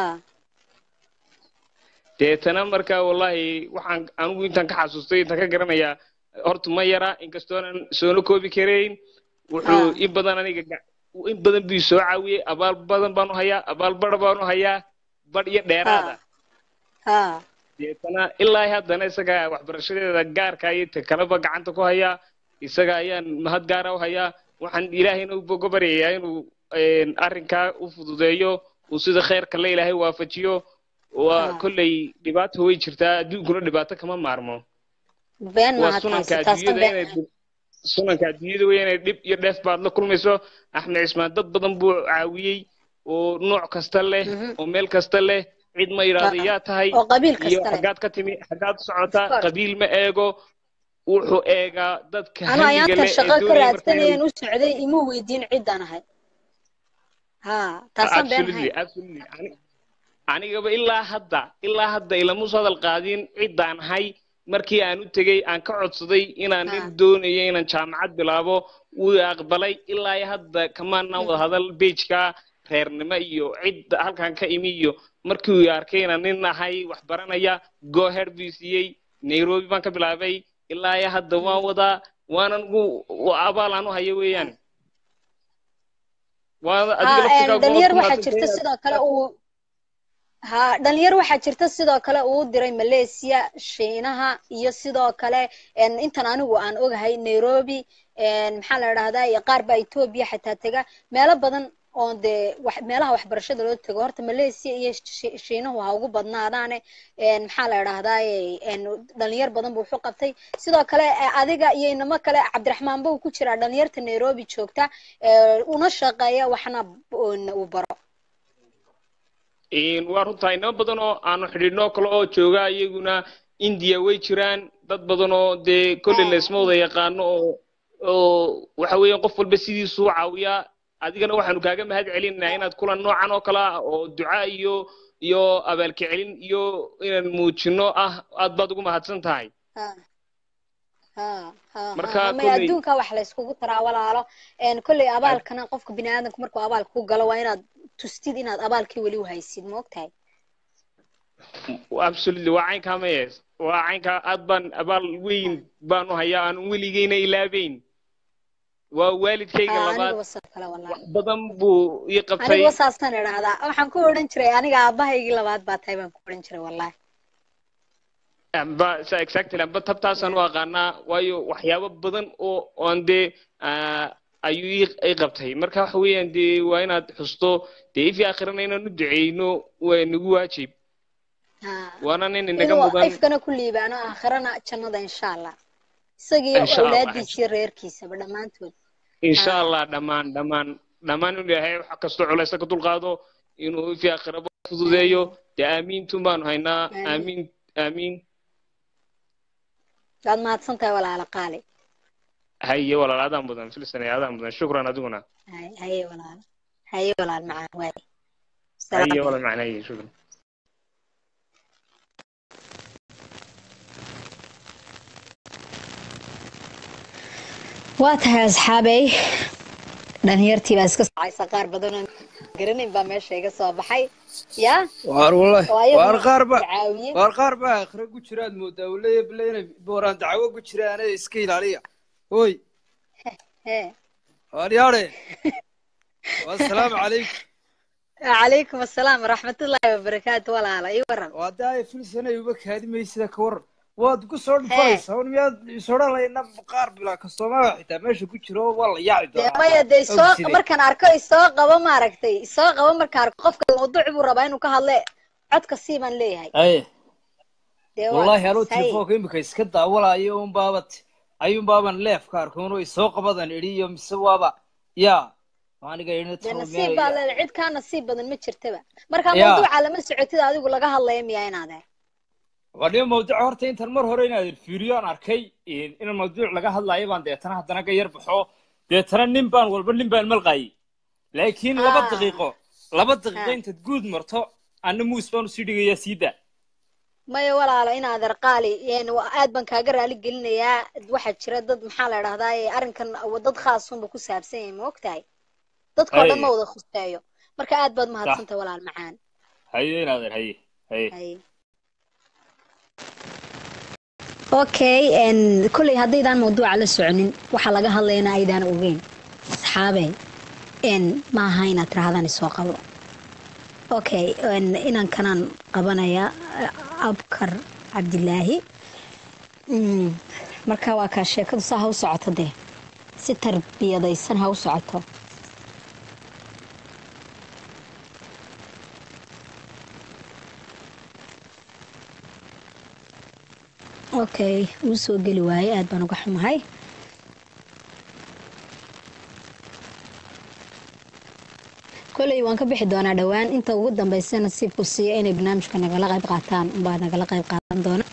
deetana marka wallahi waxaan anigu intaan ka xasuustay intaan ka garanayaa horta ma yara inkastoonan soona koobi karayn wuxuu Ah. in badan aniga ga- in badan buu soo caawiyey abaal badan baanu hayaa abaal badh baanu hayaa badh iyo dheeraada ها deetana ilaa haddana isaga waxbarashadeeda gaarka iyo ta kaleba gacanta ku hayaa isaga ayaan mahad gaara u hayaa waxaan ilaahayna uga baryayaa inuu een, arrinkaa u fududeeyo uu sida khayrka la ilaahay waafajiyo waa Ah. kolley dhibaato way jirtaa adduunkuna dhibaato kama maarmo been waa maaha sunanka taasi taasna adduunyada been inay dhib- sunanka adduunyada wey inay dhib iyo dheef baad la kulmayso axmed cismaan dad badan buu caawiyey oo nooc kasta leh Mhm. oo meel kasta leh cid ma yidhaahdo Ah. yaa tahay oo qabiil iyo kasta leh xaggaad ka timi xaggaad u socotaa Of course. qabiil ma eego wuxuu eegaa dadka anoo hamiga ayaantan leh ee shaqo ka doonaya marka raadsanayeen inuu u socday ima weydiin ciddaan ahay ها taasaan been absolutely ahayn absolutely Ani- anigaba ilaa hadda ilaa hadda ilama soo hadal qaadin ciddaan ahay markii aan u tegey aan ka codsaday inaan nin Ah. doonayo inaan jaamacad bilaabo wuu aqbalay ilaa iyo hadda kamaanaan wada hadal bejka reernimo iyo cidda halkan ka imi iyo markii uu arkay inaan nin ahay wax baranaya goher buu siiyey nairobi baan ka bilaabay ilaa iyo hadda waan wadaa waanan ugu abaal aan u hayo weeyaan waa adiga ها laftigaagu dhalinyar waad ku waxaa jirta mahadsantahay. sidoo kale uu ha dhalinyar waxaa jirta sidoo kale uu diray malaysia shiinaha iyo sidoo kale een, intan anigu aan ogahay nairobi een, maxaa la dhahdaa iyo qaar baa etoobiya xataa tega meelo badan oo dee wax meelaha waxbarashada loo tego horta malaysia iyo Shi- shiinuhu ha ugu badnaadaane een, maxaa la dhahdaa dhalinyar badan buu wuxuu qabtay sidoo kale eh, adiga iyo inamo kale cabdiraxmaan buu ku jiraa dhalinyarta nairobi joogta ee, una shaqeeya waxna uun uu baro Een, waa runtaa inama badan oo aanu xidhiidhnoo kale oo jooga iyaguna india way jiraan dad badan oo dee kolley Ah. laysma wada yaqaano oo oo waxa weeyaan qof walba sidiisuu caawiyaa adigana waxaanu kaaga mahad celinaynaa inaad kulan noocan oo kale ah oo duca iyo iyo abaalka celin iyo inaan muujino ah aad baad ugu mahadsan tahay ha ha ha Marka ha may kolley- adduunka wax la iskugu taraa walaalo een kolley abaalkana qofka bini aadamka markuu abaalka ku galo waa inaad tustid inaad abaalkii weli u haysid ma ogtahay absolutely waa caynkaa maye waa caynkaa aad baan abaal weyn baanu hayaa aan weligeyna ilaabeyn waa waalidkayga Ah, labaad aniga wasal kale wallahi wax badan buu ii qabtay aniga wasaastan idhaahdaa waxaan ku odhan jiray aniga aabahaygii labaad baa tahay baan ku odhan jiray wallahi amba sa exactly amba tabtaasaan u aqaanaa waayo waxyaabo badan oo oon dee ah, ayuu ii ii qabtay marka waxa weeyaan dee waa inaad xusto dee ifi aakhirana inaan u duceyno waa nagu waajib ha waana nin inaga inuu mudan ifkana ku liibaano aakhirana jannada insha allah isagiyo Insha Allah, awlaadiisiyo reerkiisaba dhammaantood insha Ah. allah dhammaan dhammaan dhammaan inuu ilaahay wax kastoo culaysa ka dulqaado inuu ifi aakhiraba fududeeyo dee aamiintun baanu haynaa Amiin. aamiin aamiin waad mahadsan tahay walaalo qaali haye walaal adaan mudan filsanay adaan mudan shukran adiguna Hay- haye walaalo haye walaal macaan waay haye walaal macnaye shukran waa tahay asxaabey dhalinyartii baa iska socaysa qaar badan oo garanayn baa meesha iga soo baxay ya waar wallahi oo ayaguna waar qaar ba caawiye waar qaar ba akhre ku jiraad moodaa waleeya bile inay booraan dacwo ku jiraane iska ilaaliya hoy Hee. waar yaadhe wassalaamu calaykum calaykum assalaam waraxmatullaahi wabarakaatu walaala ii waran waa daaya filsanay uba kaadimaysida ka waran waad ku soo dhufanaysaa un miyaad isodhanayna qaar bilaa kastoomada xitaa meesha ku jiro waa la yaaci dee doonaa maya dee isoo Ogsidee. markaan arko isoo qabo maaragtay isoo qabo markaan arko qofka mawduuc buu rabaa inuu ka hadle codka sii baan leeyahay aye dee waa wallahi anuu saas, hay. telefoonka imika iska daawalayo un baabat ayuun baaban leefka arkoon isoo qabadan idhi iyo mise waaba yaa aniga idhi dee nasiib baa leedahay cid kaa nasiib badan ma jirtaba markaa Ya. mawduuca lama socotid adigu laga hadlaya miyaa inaade wadhiba mawduuca horta intan mar hore inaad fiiriyo aan arkay in mawduuc laga hadlaayo baan deetana haddana ka yar baxo deetana nin baan walba nin baan malqaayay laakiin laba Ah. daqiiqo laba daqiiqo Ah. intaad guud marto anna muus baan usii dhigayaa siida maya walaalo inaad arqaali een waa- aad baan kaaga raali gelinayaa waxaa jira dad maxaa la idhahdaa ee arrinkan wa- dad khaasunba ku saabsan yahay ma ogtahay dadkoo dhan Hay. ma wada khuseeyo marka aad baad mahadsantahay walaal macaan haye inaadeer haye haye Hay. okay n kolley haddaydaan mawduuca la soconin waxaa laga hadlayana aydaan ogeyn asxaabe n ma aha inaad tirahdaan isoo qabo okay n inaan kanaan qabanaya abkar cabdilaahi Mm, marka waa kaa sheekadu saa ha u socoto dee si tarbiyadaysan ha u socoto okay wuu soo geli waaye aad baan uga xumahay koley waan ka bixi doonaa dhowaan inta ugu dambeysa nasiibku siiya inay barnaamijka nagala qayb qaataan unbaa nagala qayb qaadan doona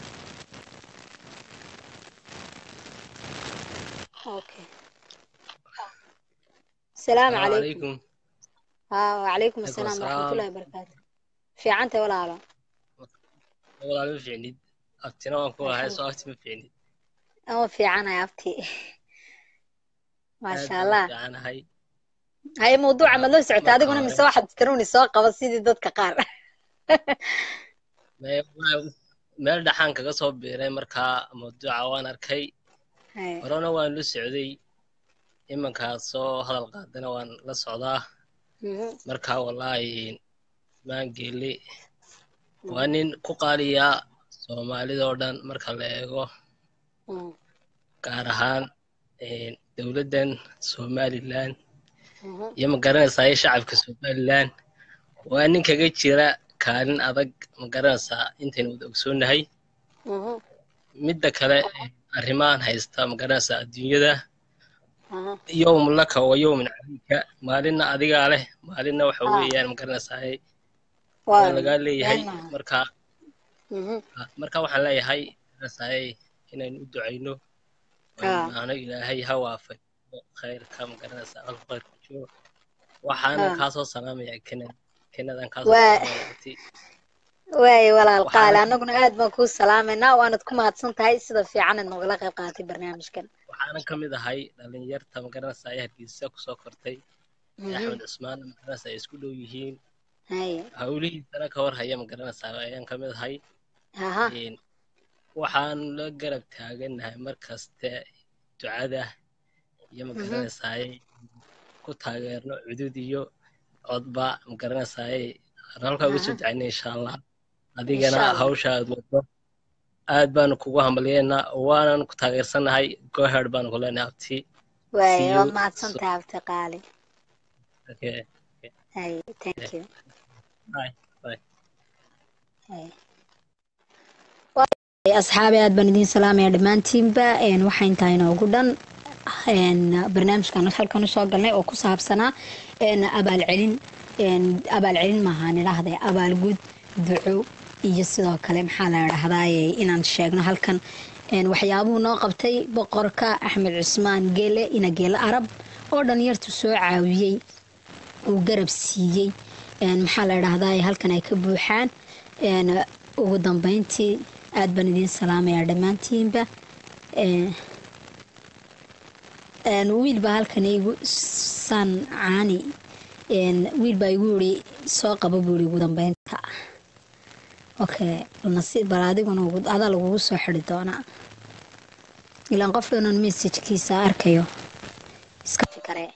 Okay. السلام عليكم عليكم ها وعليكم عليكم السلام ورحمة السلام. الله وبركاته في عنتي ولا على walaal ma fiicnid abtina waan ku lahay soo agti ma fiicnid أو في عنا يا أبتي ما Aad شاء baan u الله fiicanahay هاي موضوع ما لو سعت هذا قلنا من Marka سوا حد تروني سواق بس سيدي ضد كقار Me- waa- meel dhaxaan kaga soo biiray markaa mawduuca waan arkay هاي horena waan la socday imankaa soo hadal qaadana waan la socdaa مهم. marka wallaahi maangeeli waa nin ku qaaliya soomaalida oo dhan marka la eego مم. gaar ahaan eh, dowladdan somalilan مهم. iyo ma garanaysaa iyo shacabka somalilan waa nin kaga jira kaalin adag ma garanaysaa intaynu wada ogsoonnahay مهم. midda kale eh, arrimahan haysta ma garanaysaa adduunyada مهم. yowm laka wa yowmin calayka maalinna adigaa leh maalinna waxa Ah. weeyaan ma garanaysaa waa واو. lagaa leeyahay والله. marka مهم. marka waxaan leeyahay garanaysaa inaynu u ducayno Ah. ano ilaahay ha waafajiyo khayrka ma garanaysaa alku khayrku jiro waxaanan Ah. kaasoo salaamaya kenad kenadan kaasoo Waa- salaamaya abti waaye walaal Waxaan- qaali annaguna aad baan kuu salaamaynaa waanad ku mahadsan tahay sida fiican aad nogala qayb qaadatay barnaamijkan waxaanan ka mid ahay dhalinyarta magaranaysa ay hargeysa kusoo kortay ee axmed cusmaan magaranaysa ay isku dhow yihiin haye hawlihiisana ka war haya magaranaysa ayaan ka mid ahay aha Een, waxaan la garab taaganahay mar kaste ducada iyo magaranaysaay ku taageerno cudud iyo codba magaranaysaay aan halkaa uga soo Aha. ducaynay insha allah Insha adigana Allah. hawsha aad wado aad baanu kugu hambalyeynaa waanan ku taageersanahay goherd baanu ku leenahay abti waaye See waad you mahadsan soon. tahay abti qaali Okay. haye thank you Bye. Bye. haye asxaabi aad baan idiin salaamaya dhammaantiinba een, waxaa intaa inoogu dhan een, barnaamijkan halkan usoo galnay oo ku saabsanaa een, abaalcelin een, abaalcelin maahaan idhaahde abaalgud duco iyo sidoo kale maxaa la idhahdaaye inaan sheegno halkan een, waxyaabuhu noo qabtay boqorka axmed cusmaan geele ina geele arab oo dhalinyartu soo caawiyey uu garab siiyey een, maxaa la idhahdaaye halkan ay ka buuxaan een, ugu dambeyntii aad baan idiin salaamayaa dhammaantiinba Een, een, wiil baa halkan igu san caani een, wiil baa igu yiri soo qaba buu yiri ugu dambeynta okay nasiib bal adiguna ugu- adaa lagugu soo xidi doonaa ilaan qof dhanan messajkiisa arkayo iska fikare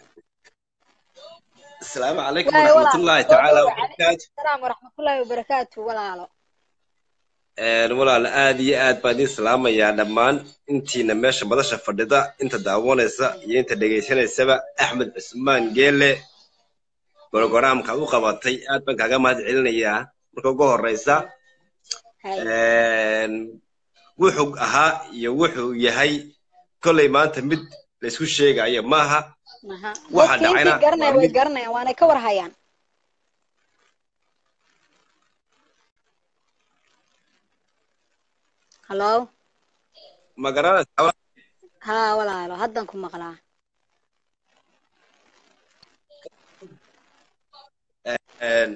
السلام عليكم Waayo, ورحمة walaal. الله Soo تعالى dhawaad. وبركاته salaam waraxmatullaahi wabarakaatu walaalo een walaal aad iyo aad baan idin salaamayaa dhammaan intiina meesha madasha fadhida inta daawanaysa iyo inta dhegaysanaysaba axmed cusmaan geele brogaraamka u qabatay aad baan kaaga mahad celinayaa marka ugu horeysa Haye. een wuxuu ahaa iyo wuxuu yahay kolley maanta mid laysku sheegayo maaha Aha. Waxa dadka dhacayna intii garanaya waa way mid- garanayaan waanay ka warhayaan hallo ma garanaysaa haa walaalo haddan ku maqlaa een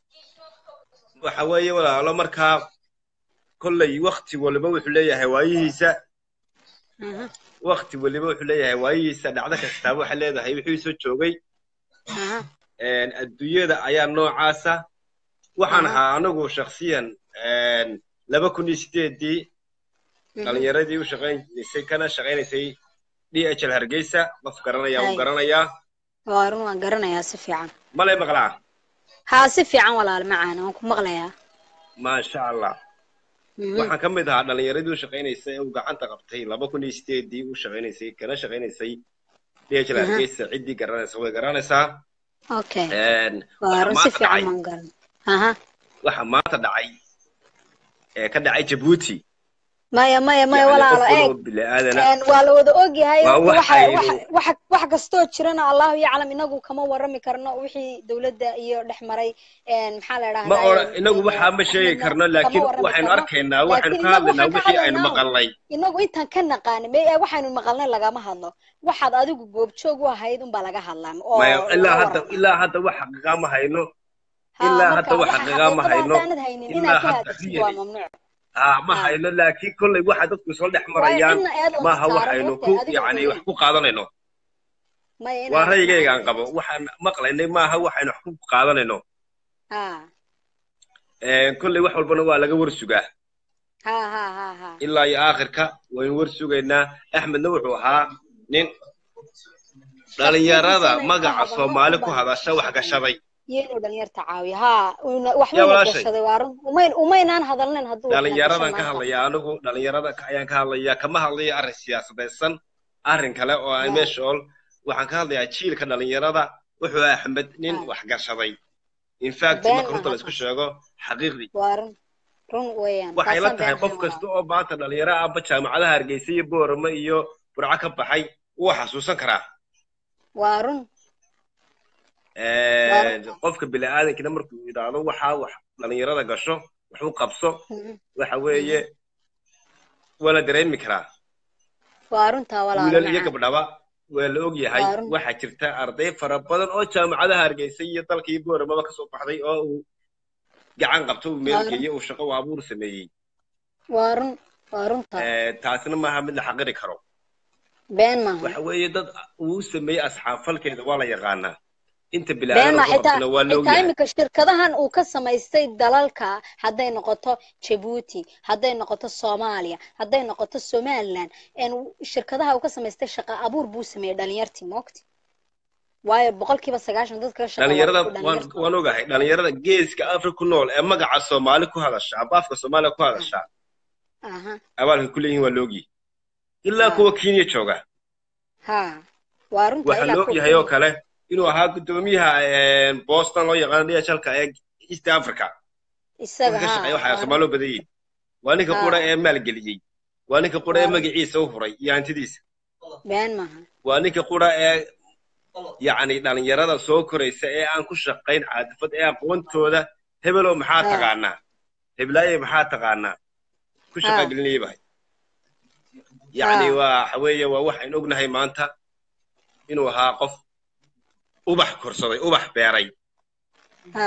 waxa weeye walaalo markaa kolley wakti waliba wuxuu leeyahay waayihiisa Aha, wakti waliba wuxuu leeyahay waayihiisa dhacdo kastaaba waxay leedahay wixii soo joogay aha, een adduunyada ayaa noocaasa waxaan Aha. ahaa anigu shakhsiyan een laba kun iyo sideedii mhm. dhalinyaradii u shaqaynaysay kana shaqaynaysay d h l hargeysa qof garanaya Hay. u garanayaa waa run waan garanayaa si fiican malay maqlaa haa si fiican walaal macaan waan ku maqlayaa maasha allah Mhm, waxaan ka mid ahaa dhalinyaradii u shaqaynaysay ee uu gacanta qabtay laba kun iyo sideedii u shaqaynaysay kana shaqaynaysay d h l Aha. hargeysa ciddii garanaysa way garanaysaa okay Een, waa waxa run si maanta fiican dhacay waan garan aha waxa maanta dhacay ee ka dhacay jabuuti maya maya maya yacni walaalo qof eeg waloo bili-aadana Een, waa la wada ogyahay waa waxa waxaynu waxa waxa wax kastoo jirana allahu yaclam inagu kama warami karno wixii dowladda iyo dhex maray een, maxaa la ma idhahdaa ora inagu waxaa ma sheegi axmedna karno kama laakiin warami waxaynu karno arkaynaa waxaynu laakiin ka inagu hadlaynaa waxaan ka wixii aynu hadlaynaa un maqalnay inagu intaan ka naqaani me waxaynu maqalnay lagama hadlo waxaad adigu goobjoog u ahayd unbaa laga hadlaa maya oo ilaa laga hadda waramaa ilaa hadda wax xaqiiqa ma hayno haa ilaa marka hadda wax waxa xaqiiqa ma xaqiiqada hayno haddaanad haynin ilaa inaad ka hadda hadashid waa really mamnuuc haa ma haa hayno laakiin kolley waxa dadku isla dhex waayo marayaan cidna eedoon maaha saaran waxaynu horta ku adiga yacni ogeyn wax ku qaadanayno maya waa inaadan ra'yigaygaan macnayn qabo waxaan maqlaynay maaha waxaynu wax ku qaadanayno haa Een, kolley wax walbana waa laga war sugaa haa haa haa haa ilaa iyo aakhirka waynu war sugaynaa axmedna wuxuu ahaa nin dhalinyarada shakhsiyadiisa inaynu ka magaca hadalno soomaali un ku baan hadasha wax sheegaynaa gashaday iyo inuu dhalinyarta caawiyo haa una- yaa waxbayna walaashay gashaday waa run umayn umaynaan hadalnayn hadduu waxna gashan dhalinyaradan ka maanta hadlaya anigu dhalinyarada ka- ayaan ka hadlaya kama hadlayo arrin siyaasadaysan arrin kale oo aan haa meesha ol waxaan ka hadlayaa jiilka dhalinyarada wuxuu ahaa axmed nin haa wax gashaday in fact been marka runta maaha la isku taas sheego xaqiiqdii waa run run weeyaan waxay la taasaan tahay been qof ahayn kasta walaal oo maanta dhalinyaro amba jaamacadaha hargeysa iyo boorama iyo burco ka baxay wuu xasuusan karaa waa run waa run qofka bini'aadankina markuu yidhaahdo waxaa wax dhalinyarada gasho wax u qabso Mhm, waxa mhm. weeye waa la dareemi karaa waa runtaa walaalo wiilal iyo macaan gabdhaba waa la og yahay Waa run. waxaa jirta arday fara badan oo jaamacadaha hargeysa iyo dalkii booramaba kasoo baxday oo uu gacan qabto uu meel Waa run. geeyo uu shaqo u abuur sameeyey waa run waa runta Eh, taasina maaha mid la xaqiri karo been maaha waxa weeye dad uu sameeyey asxaab falkeeda waa la yaqaanaa inta been bilaadana maaha ku xitaa qabsana waa la og xitaa yahay iminka shirkadahan uu ka samaystay dalalka hadday noqoto jabuuti hadday noqoto soomaaliya hadday noqoto somaliland een shirkadaha uu ka samaystay shaqa abuur buu sameeyey dhalinyartii moogti waayo boqolkiiba sagaashan dadka ka dhalinyarada shaqeeya waan waan ogahay dhalinyarada geeska afrika ku nool ee magaca soomaali ku hadasha aba afka soomaaliya ku hadasha aha abaalka ku leeyihin waa la ogyahay ilaa Ah. kuwa kenya jooga ha waa runta waxaa ilaa la kuwa ogyahay oo Kenya. kale inuu ahaa guddoomiyaha eh, boston loo yaqaano dhlka ee east africa isaga ka ha shaqeeya waxaa waa soomaali u badan yihiin waa ninka Ah. qura ee maalgeliyey waa ninka qura ee Waa. magaciisa u huray iyo hantidiisa been maaha waa ninka qura ee yacni dhalinyarada soo koraysa ee aan ku shaqayn caadifad ee aqoontooda hebelow maxaa Ah. taqaanaa heblaaye maxaa taqaanaa ku shaqa Ah. gelinayay bahay yacni Ah. waa waxa weeye waa waxaynu ognahay maanta inuu ahaa qof ubax korsaday ubax beeray ha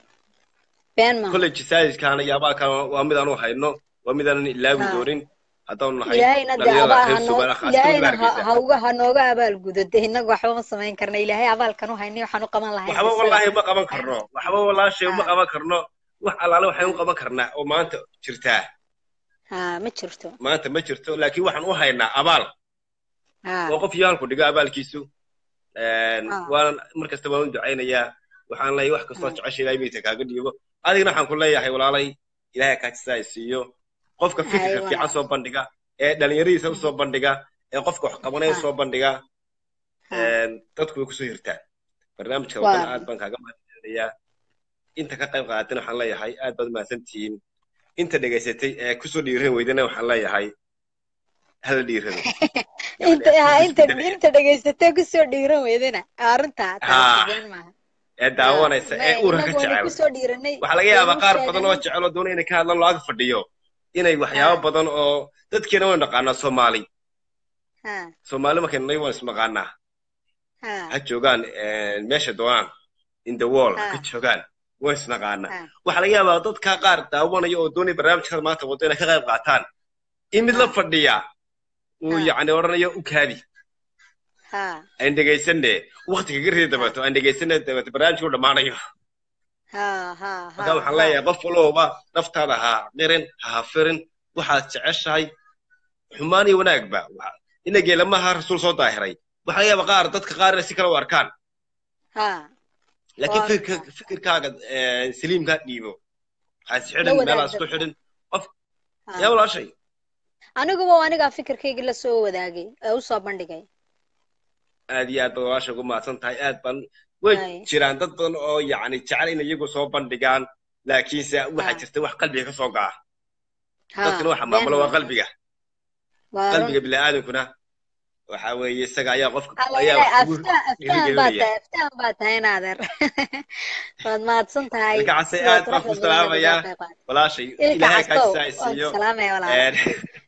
been maaha college science-kaana iyo abaalkan waa mid aanu hayno waa mid aanan ilaawi Ah. doonin haddaanu nahay ilaahayna dee dhalinyarada abaa reer hanoo suugaana khaasatan ilaahayna ha gaarkiisa ha uga ha nooga abaalgudo dee innagu waxba ma samayn karna ilaahay abaalkan u haynay waxaan u qaban lahayn waxba isaga. wallaahi ma qaban karno waxba walaashay ma Ah. qaban karno wax allaale waxaynu qaban karnaa oo maanta jirtaa ha ma jirto maanta ma jirto laakiin waxaan u haynaa abaal ha oo qof iyo halku dhigo abaalkiisu Een, Ah. waanan mar kasta waan u ducaynayaa waxaan leeyahay wax kastoo Ah. jecesha ilaahay mayta kaaga dhiibo adigna waxaan ku leeyahay walaalay ilaahay kaajisaa siiyo qofka Ay, fikirka walaal. fiican soo bandhiga ee dhalinyaradiisa usoo bandhiga ee qofka wax qabanaya Ah. usoo bandhiga ha Een, dadku way kusoo hirtaan barnaamijka Waa. wadana aad baan kaaga mahadcelinayaa inta ka qayb qaadatina waxaan leeyahay aad baad mahadsantihiin inta dhegaysatay ee kusoo dhiiran weydana waxaan leeyahay hala dhiirado inta ha Yacni, inta isku inta dhegaysatee kusoo dhiiran weydana arrinta Ha. taasi been maaha ee daawanaysa Ma- ee uurka ka innagu waanu jecel kusoo dhiiranay waxaa laga yaabaa waanu qaar badan oo sheeganay jecel oo doona inay ka hadlaan loo ag fadhiyo inay waxyaabo Ah. badan oo dadkeena waynu naqaanaa soomaali ha soomaali markaynu nahay waan isnaqaanaa ha ha joogaan eh, meesha doonaan in the world ha Ah. ka joogaan waan isnaqaanaa Ah. waxaa laga yaabaa dadka qaar daawanaya oo doonaya barnaamijkada maanta wado inay ka qayb qaataan in mid la fadhiya uu Ah. yacni odhanayo u kaadi ha aan dhegaysanne waqtiga ga ridi dabato aan dhegaysanne dabato barnaamijku dhammaanayo ha ha ha marka waxaan leeyahay qof walowba naftaada ha qirin ha hafirin waxaad jeceshahay xumaan iyo wanaagba Waxa- ina geelamaha rasuul soo daahiray waxaa laga yaabaa qaar dadka qaar inay si kale u arkaan ha laakiin Waa fikirka runta. fikirkaaga eh, saliimkaa dhiibo haas La xidhin wadaag meelaas ku dadka. xidhin qof ha yaa walaashay aniguba anigaa fikirkayga la soo wadaagay ee u soo bandhigay aad iyo aad baad walaasha ugu mahadsan tahay aad baan way Ay. jiraan dad badan oo yacni jecel in iyagu soo bandhigaan laakiinse waxaa Ah. jirta wax qalbiga ka soo ga'a ha dadkana waxa been maamulo waa maaha. qalbiga waa run qalbiga bini'aadankuna waxa weeye isaga ayaa qofka alla ayaa ilaahay wax kugu aftaan aftaan baa dhiirigelinaya tahay aftaan baa tahay naadeer waad mahadsan tahay ilka case sida aad baan ku quruxda badan ee salaamayaa uga qayb qaatay. walaashay ilka ilaahay castow kaajisaa waan siiyo salaamaya walaalo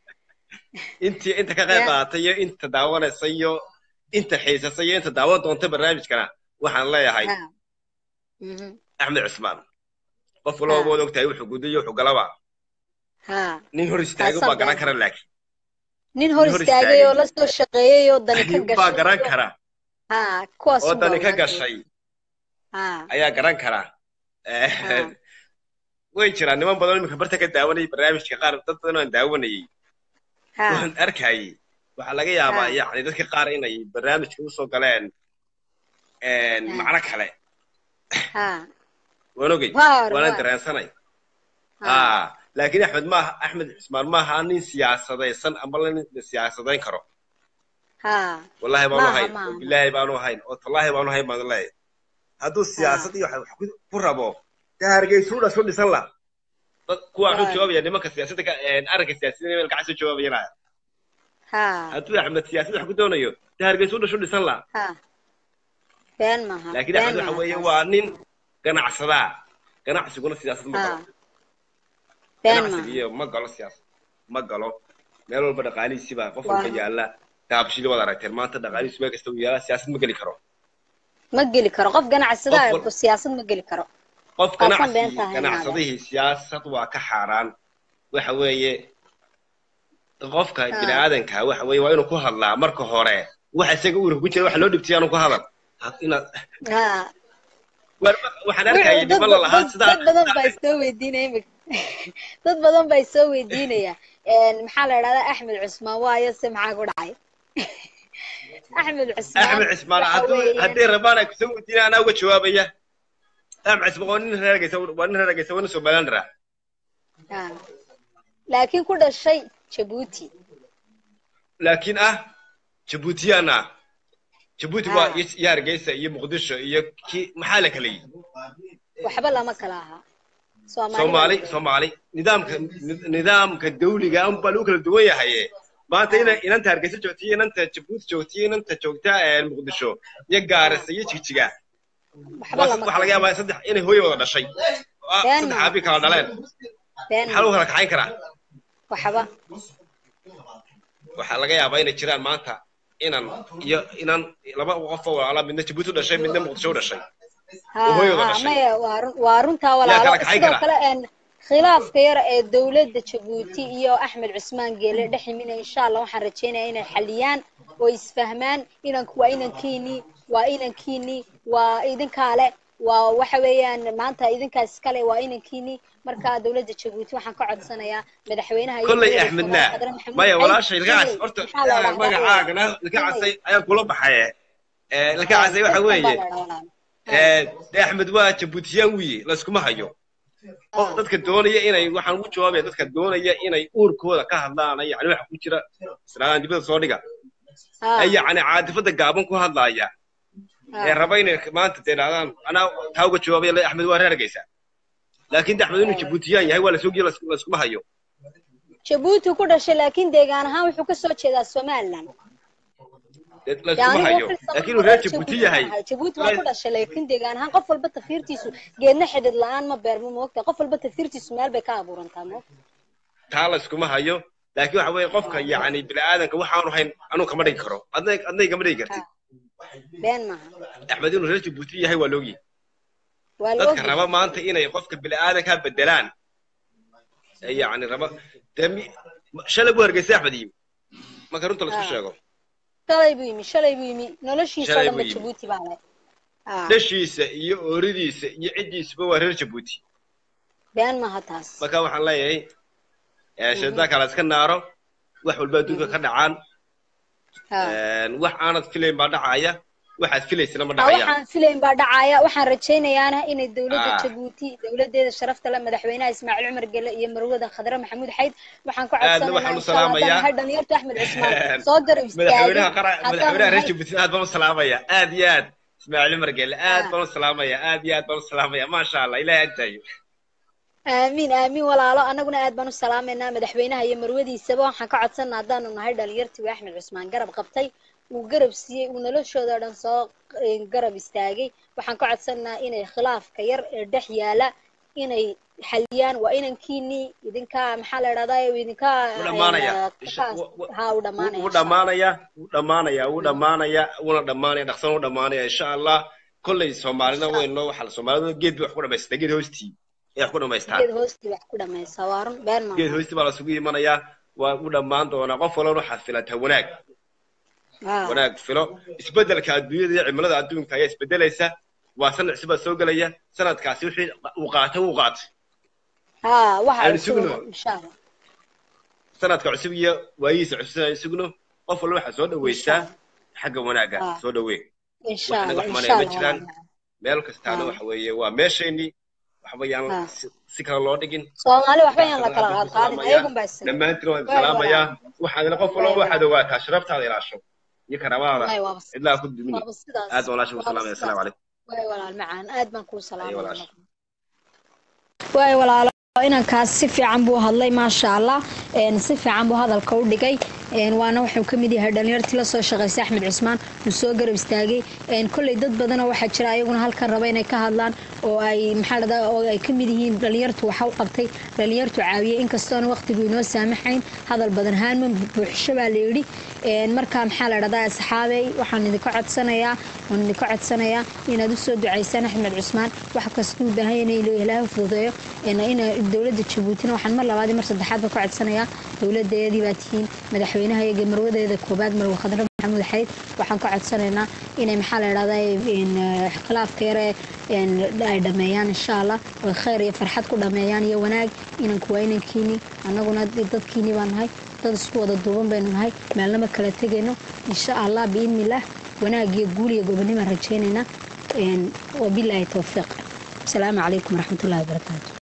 intii inta ka qayb Ya. qaadatay iyo inta daawanaysa iyo inta xiisasa iyo inta daawan doonta barnaamijkana waxaan leeyahay ha Mhm. axmed cusmaan qof walba Ha. waad ogtahay wuxuu guday iyo wuxuu galaba ha nin hor istaagay Taasaan baa garan been kara laakiin nin hor nin hor istaagay oo istaagay. la soo shaqeeyey oo dani ka ayuun baa gashay garan kara ha kuwaas oo unbaa dani ka ogaan gashay ha ayaa garan kara Eh, ha way jiraan niman badan oo iminka barta ka daawanayay barnaamijka qaar dad badan oo aan daawanayay ha waan arkayay waxaa laga yaabaa Ha. yacni dadka qaar inay barnaamijka usoo galeen een, Ha. macno kale ha waan ogey waar waanan waar dareensanay ha ah laakiin axmed maaha axmed cusmaan maaha nin siyaasadaysan ama la nin siyaasadayn karo ha wallahi baanu maaha hayn oo maaha bilaahi baanu hayn oo tallaahi baanu hayn baan leeyahay hadduu siyaasad iyo wax ku- ku rabo dee hargeysuu dhasho dhisan la dad kuwa wuxuu waar jawaabaya nimanka siyaasadda ka een, arrinka siyaasadda meel gacan soo jawaabayanaya ha hadduu axmed siyaasad wax ku doonayo dee hargeysuu dhasho dhisan la ha been maaha laakiin been axmed waxa maaha weeye taas waa nin ganacsadaa ganacsiguna siyaasad ma ha galo been ganacsiga maaha iyo ma galo siyaasad ma galo meel walba dhaqaalihiisi baa qof waa walba yaalla daabshili waad aragteen maanta dhaqaalihiisu meel kasta uu yaalaa siyaasad ma geli karo ma geli karo qof ganacsada Qof wal- ah siyaasad ma geli karo qof Waa kan ganacsi beenta ahayn ganacsadihii siyaasad waa ka xaaraan waxa weeye qofka bini aadanka waxa weeye waa inuu ku hadlaa marka hore waxa isaga uurka ku jira waxa loo dhibtay aanu ku hadal Ha- inaad ha war- waxaan arkaya dad niman la lahaa dad- sidaa dad badan baa isoo weydiinaya imika dad badan baa isoo weydiinaya Een, maxaa la idhahdaa axmed cusmaan waayo se maxaa ku dhacay axmed cusmaan axmed cismaan waxa hadduu weeyaan- haddii rabaan ay kusoo weydiinaya anaa uga jawaabaya axmed cismaan waa nin reer Hargeysa waa nin reer Hargeysa waa nin Somaliland ah Ha. laakiin ku dhashay jabuuti laakiin ah jabuutiyaan ah jabuuti waa Ah. iyo iyo hargeysa iyo muqdisho iyo ki maxaa la kala yihi waxba lama kala ahaa Soomaali soomaali baa- soomaali nidaamka nidaamka dawliga un baa lagu kala duwan yahaye maanta ina inanta hargeysa joogta iyo inanta jabuuti joogta iyo inanta joogta ee muqdisho iyo gaarisa iyo jigjiga waxba waa lama waxaa laga yaabaa saddex inay hooyo wada dhashay Ah, Been saddex ma- aabi kala dhaleen been maxaa lagu kala kaxayn karaa waxba waxaa laga yaabaa inay jiraan maanta inan iyo inan laba qof oo walaala midna jabuuti u dhashay midna muqdisho u dhashay ha oo hooyada ha dhashay. maya waa run- waa runtaa Yaa walaalo kala kaxayn sidoo kara. kale een khilaafka yar ee dowladda jabuuti iyo axmed cusmaan geele dhex yimina insha allah waxaan rajaynayaa inay xaliyaan oo isfahmaan inanku waa inankiinii waa inankiinii waa idinkaale waa waxa weeyaan maanta idinkaas iskale waa inankiinii marka dowladda jabuuti waxaan ka codsanayaa madaxweynaha iyo kolley dowladda axmedna Soomaaliya Qadar Maxamuud maya Xayd walaashay ilka cas inay- horta maxaa la eh, dhahdaa? magacaagana ilka casay ayaa kula baxaye Eh, ilka casay waxa weeye Baa la dhahdaa walaal. eh, de axmed waa jabuutiyaan wiye layskuma hayo qof dadka doonaya inay waxaan ugu jawaabaya dadka doonaya inay uurkooda ka hadlaan yani waxa ku jira islaadaan dibada soo dhiga Ah, ee yacni caadifada gaaban ku hadlaaya ee ah. raba inay maanta dee dhahdaan anaa taa uga jawaabaya le axmed waa reer hargeysa laakiin de axmed inuu jabuutiyaan yahay waa lasoo geeyo layskuma hayo jabuuti ku dhashay laakiin deegaan ahaan wuxuu ka soo jeedaa somaliland dee layskuma hayo laakiin inuu reer jabuuti yahay jabuuti waa ku dhashay laakiin deegaan ahaan qof walba tafiirtiisu geedna xidhid la-aan ma beermo moogta qof walba tafiirtiisu meel bay ka abuurantaa moogta taa layskuma hayo laakiin waxa weeye qofka yacni bini'aadanka waxaanu hayn anuu kama dhigi karo adna adna igama dhigi kartid been maaha axmed inuu reer jabuuti yahay waa loogi waa la dadka ogyahay raba maanta inay qofka bini'aadanka bedelaan ee yacni raba dee mi- shalay buu hargeysay axmed iyo marka runta laisku Ah. sheego shalay buu yimi shalay buu yimi noloshiisa oo Shalay dhan buu ba yimi. jabuuti baa leh Ah, dhashiisa iyo ooridiisa iyo ciddiisuba waa reer jabuuti been maaha taas marka waxaan leeyahay eh, shaydaanka la iska naaro wax walba adduunka ka dhacaan Ah. wax aanad filayn baa dhacaya waxaad filaysana ma Ah, dhacayaan waxaan filayn baa dhacaya waxaan rajaynayaana inay dowladda Ah. jabuuti dowladeeda sharafta leh madaxweynaha ismaaciil cumar gele iyo marwada khadre maxamuud xayd waxaan ku Aadna waxaan u salaamayaa. codsanaynaa dhalinyarta axmed cusmaan soo garab madaxweynaha qara istaagay madaxweynaha reer jabuuti aad baan u salaamaya aad iyo aad ismaaciil cumar gelle aad Ah. baan u salaamaya aad iyo aad baan u salaamaya maasha allah ilaahay agtaayo aamiin aamiin walaalo annaguna aad baan u salaamaynaa madaxweynaha iyo marwadiisaba waxaan ka codsanaa haddaanu nahay dhalinyartii uu axmed cusmaan garab qabtay uu garab siiyey uu noloshooda dhan soo eh, garab istaagay waxaan ka codsanaa inay khilaafka yar ee dhex yaala inay xaliyaan waa inankiinii idinka maxaa la idhahdaa idinka Wuu dhammaanaya. eh, Isha- kaas- wa- wa- ha uu dhammaanaya wuu dhammaanaya wuu dhammaanaya wuu dhammaanaya wuuna dhammaanaya dhaqsan wuu dhammaanaya insha allah kolley soomaalina weyno waxaa soomaalida geed bay wax ku dhamaystaa geed hoostii ay wax ku dhamaystaan geed hoostii wax ku dhamaysa waa run been geed maaha hoostii baa lasugu imanayaa waa u dhammaan doonaa qof walbana waxaad filataa wanaag Ah, wanaag filo isbedelka adduunyada iyo cimilada adduunka ayaa isbedelaysa waa sanad cusub baa soo gelaya sanadkaasi wixii uu qaatay wuu qaatay ha waxa Aan cusub sugno. insha allah sanadka cusub iyo waayihiisa cusub aan sugno qof walba waxaa soo dhaweystaa xagga wanaagga Ah. soo dhaweyn insha wax allah naga insha xumanaya ma allah jiraan walaal. meel kastaana Ah. waxa weeye waa meeshaynii waxba yaan Ah. si- si kale loo dhigin soomaali waxba yaan la kala Aad baan ku qaadqaadin salaamayaa. ayagun baa isla dhammaantiin waan Waay salaamayaa walaal. waxaadna qof walba Waay waxaad ogaataa sharaftaada ilaasho iyo karaamadaada wallahi waaba cidlaa ku dumin waaba sidaas aad baan walaasha ku waaba salaamaya sidaas asalaamu calaykum waay walaal macaan aad baan kuu Ay, salaamaya walaasha. waay walaalo inankaas si fiican buu hadlay maasha allah si fiican buu hadalka u dhigay waana wuxuu ka mid yahay dhalinyartii lasoo shaqaysay axmed cusmaan uu soo garab istaagay kolley dad badanoo waxaa jira ayaguna halkan raba inay ka hadlaan oo ay maxaa dhada oo ay ka mid yihiin dhalinyartu waxa u qabtay dhalinyartu caawiyey inkastoona waqtigu inoo saamaxayn hadal badan haanma buuxsho baa la yidhi marka maxaa la dhahdaa asxaabey waxaan idinka codsanayaa waan idinka codsanayaa inaad usoo ducaysaan axmed cusmaan wax kastuu baahan inay ilaaha fududeeyo ina dowladda jabuutina waxaan mar labaad mar saddexaad ba ka codsanayaa dowladeedii baa tihiin madaxweynaha iyaga marwadeeda koobaad marwa khadra maxamuud xayd waxaan ka codsanaynaa inay maxaa la dhahdaa khilaafka yare ay dhameeyaan insha allah oo khayr iyo farxad ku dhameeyaan iyo wanaag inanku waa inankiini annaguna dadkiini baan nahay dad isku wada duuban baynu nahay meelnama kala tegayno insha allah biidnillaah wanaag iyo guul iyo gobonnimaan rajaynaynaa wabilaahi towfiiq asalaamu calaykum waraxmatullahi wabarakaatu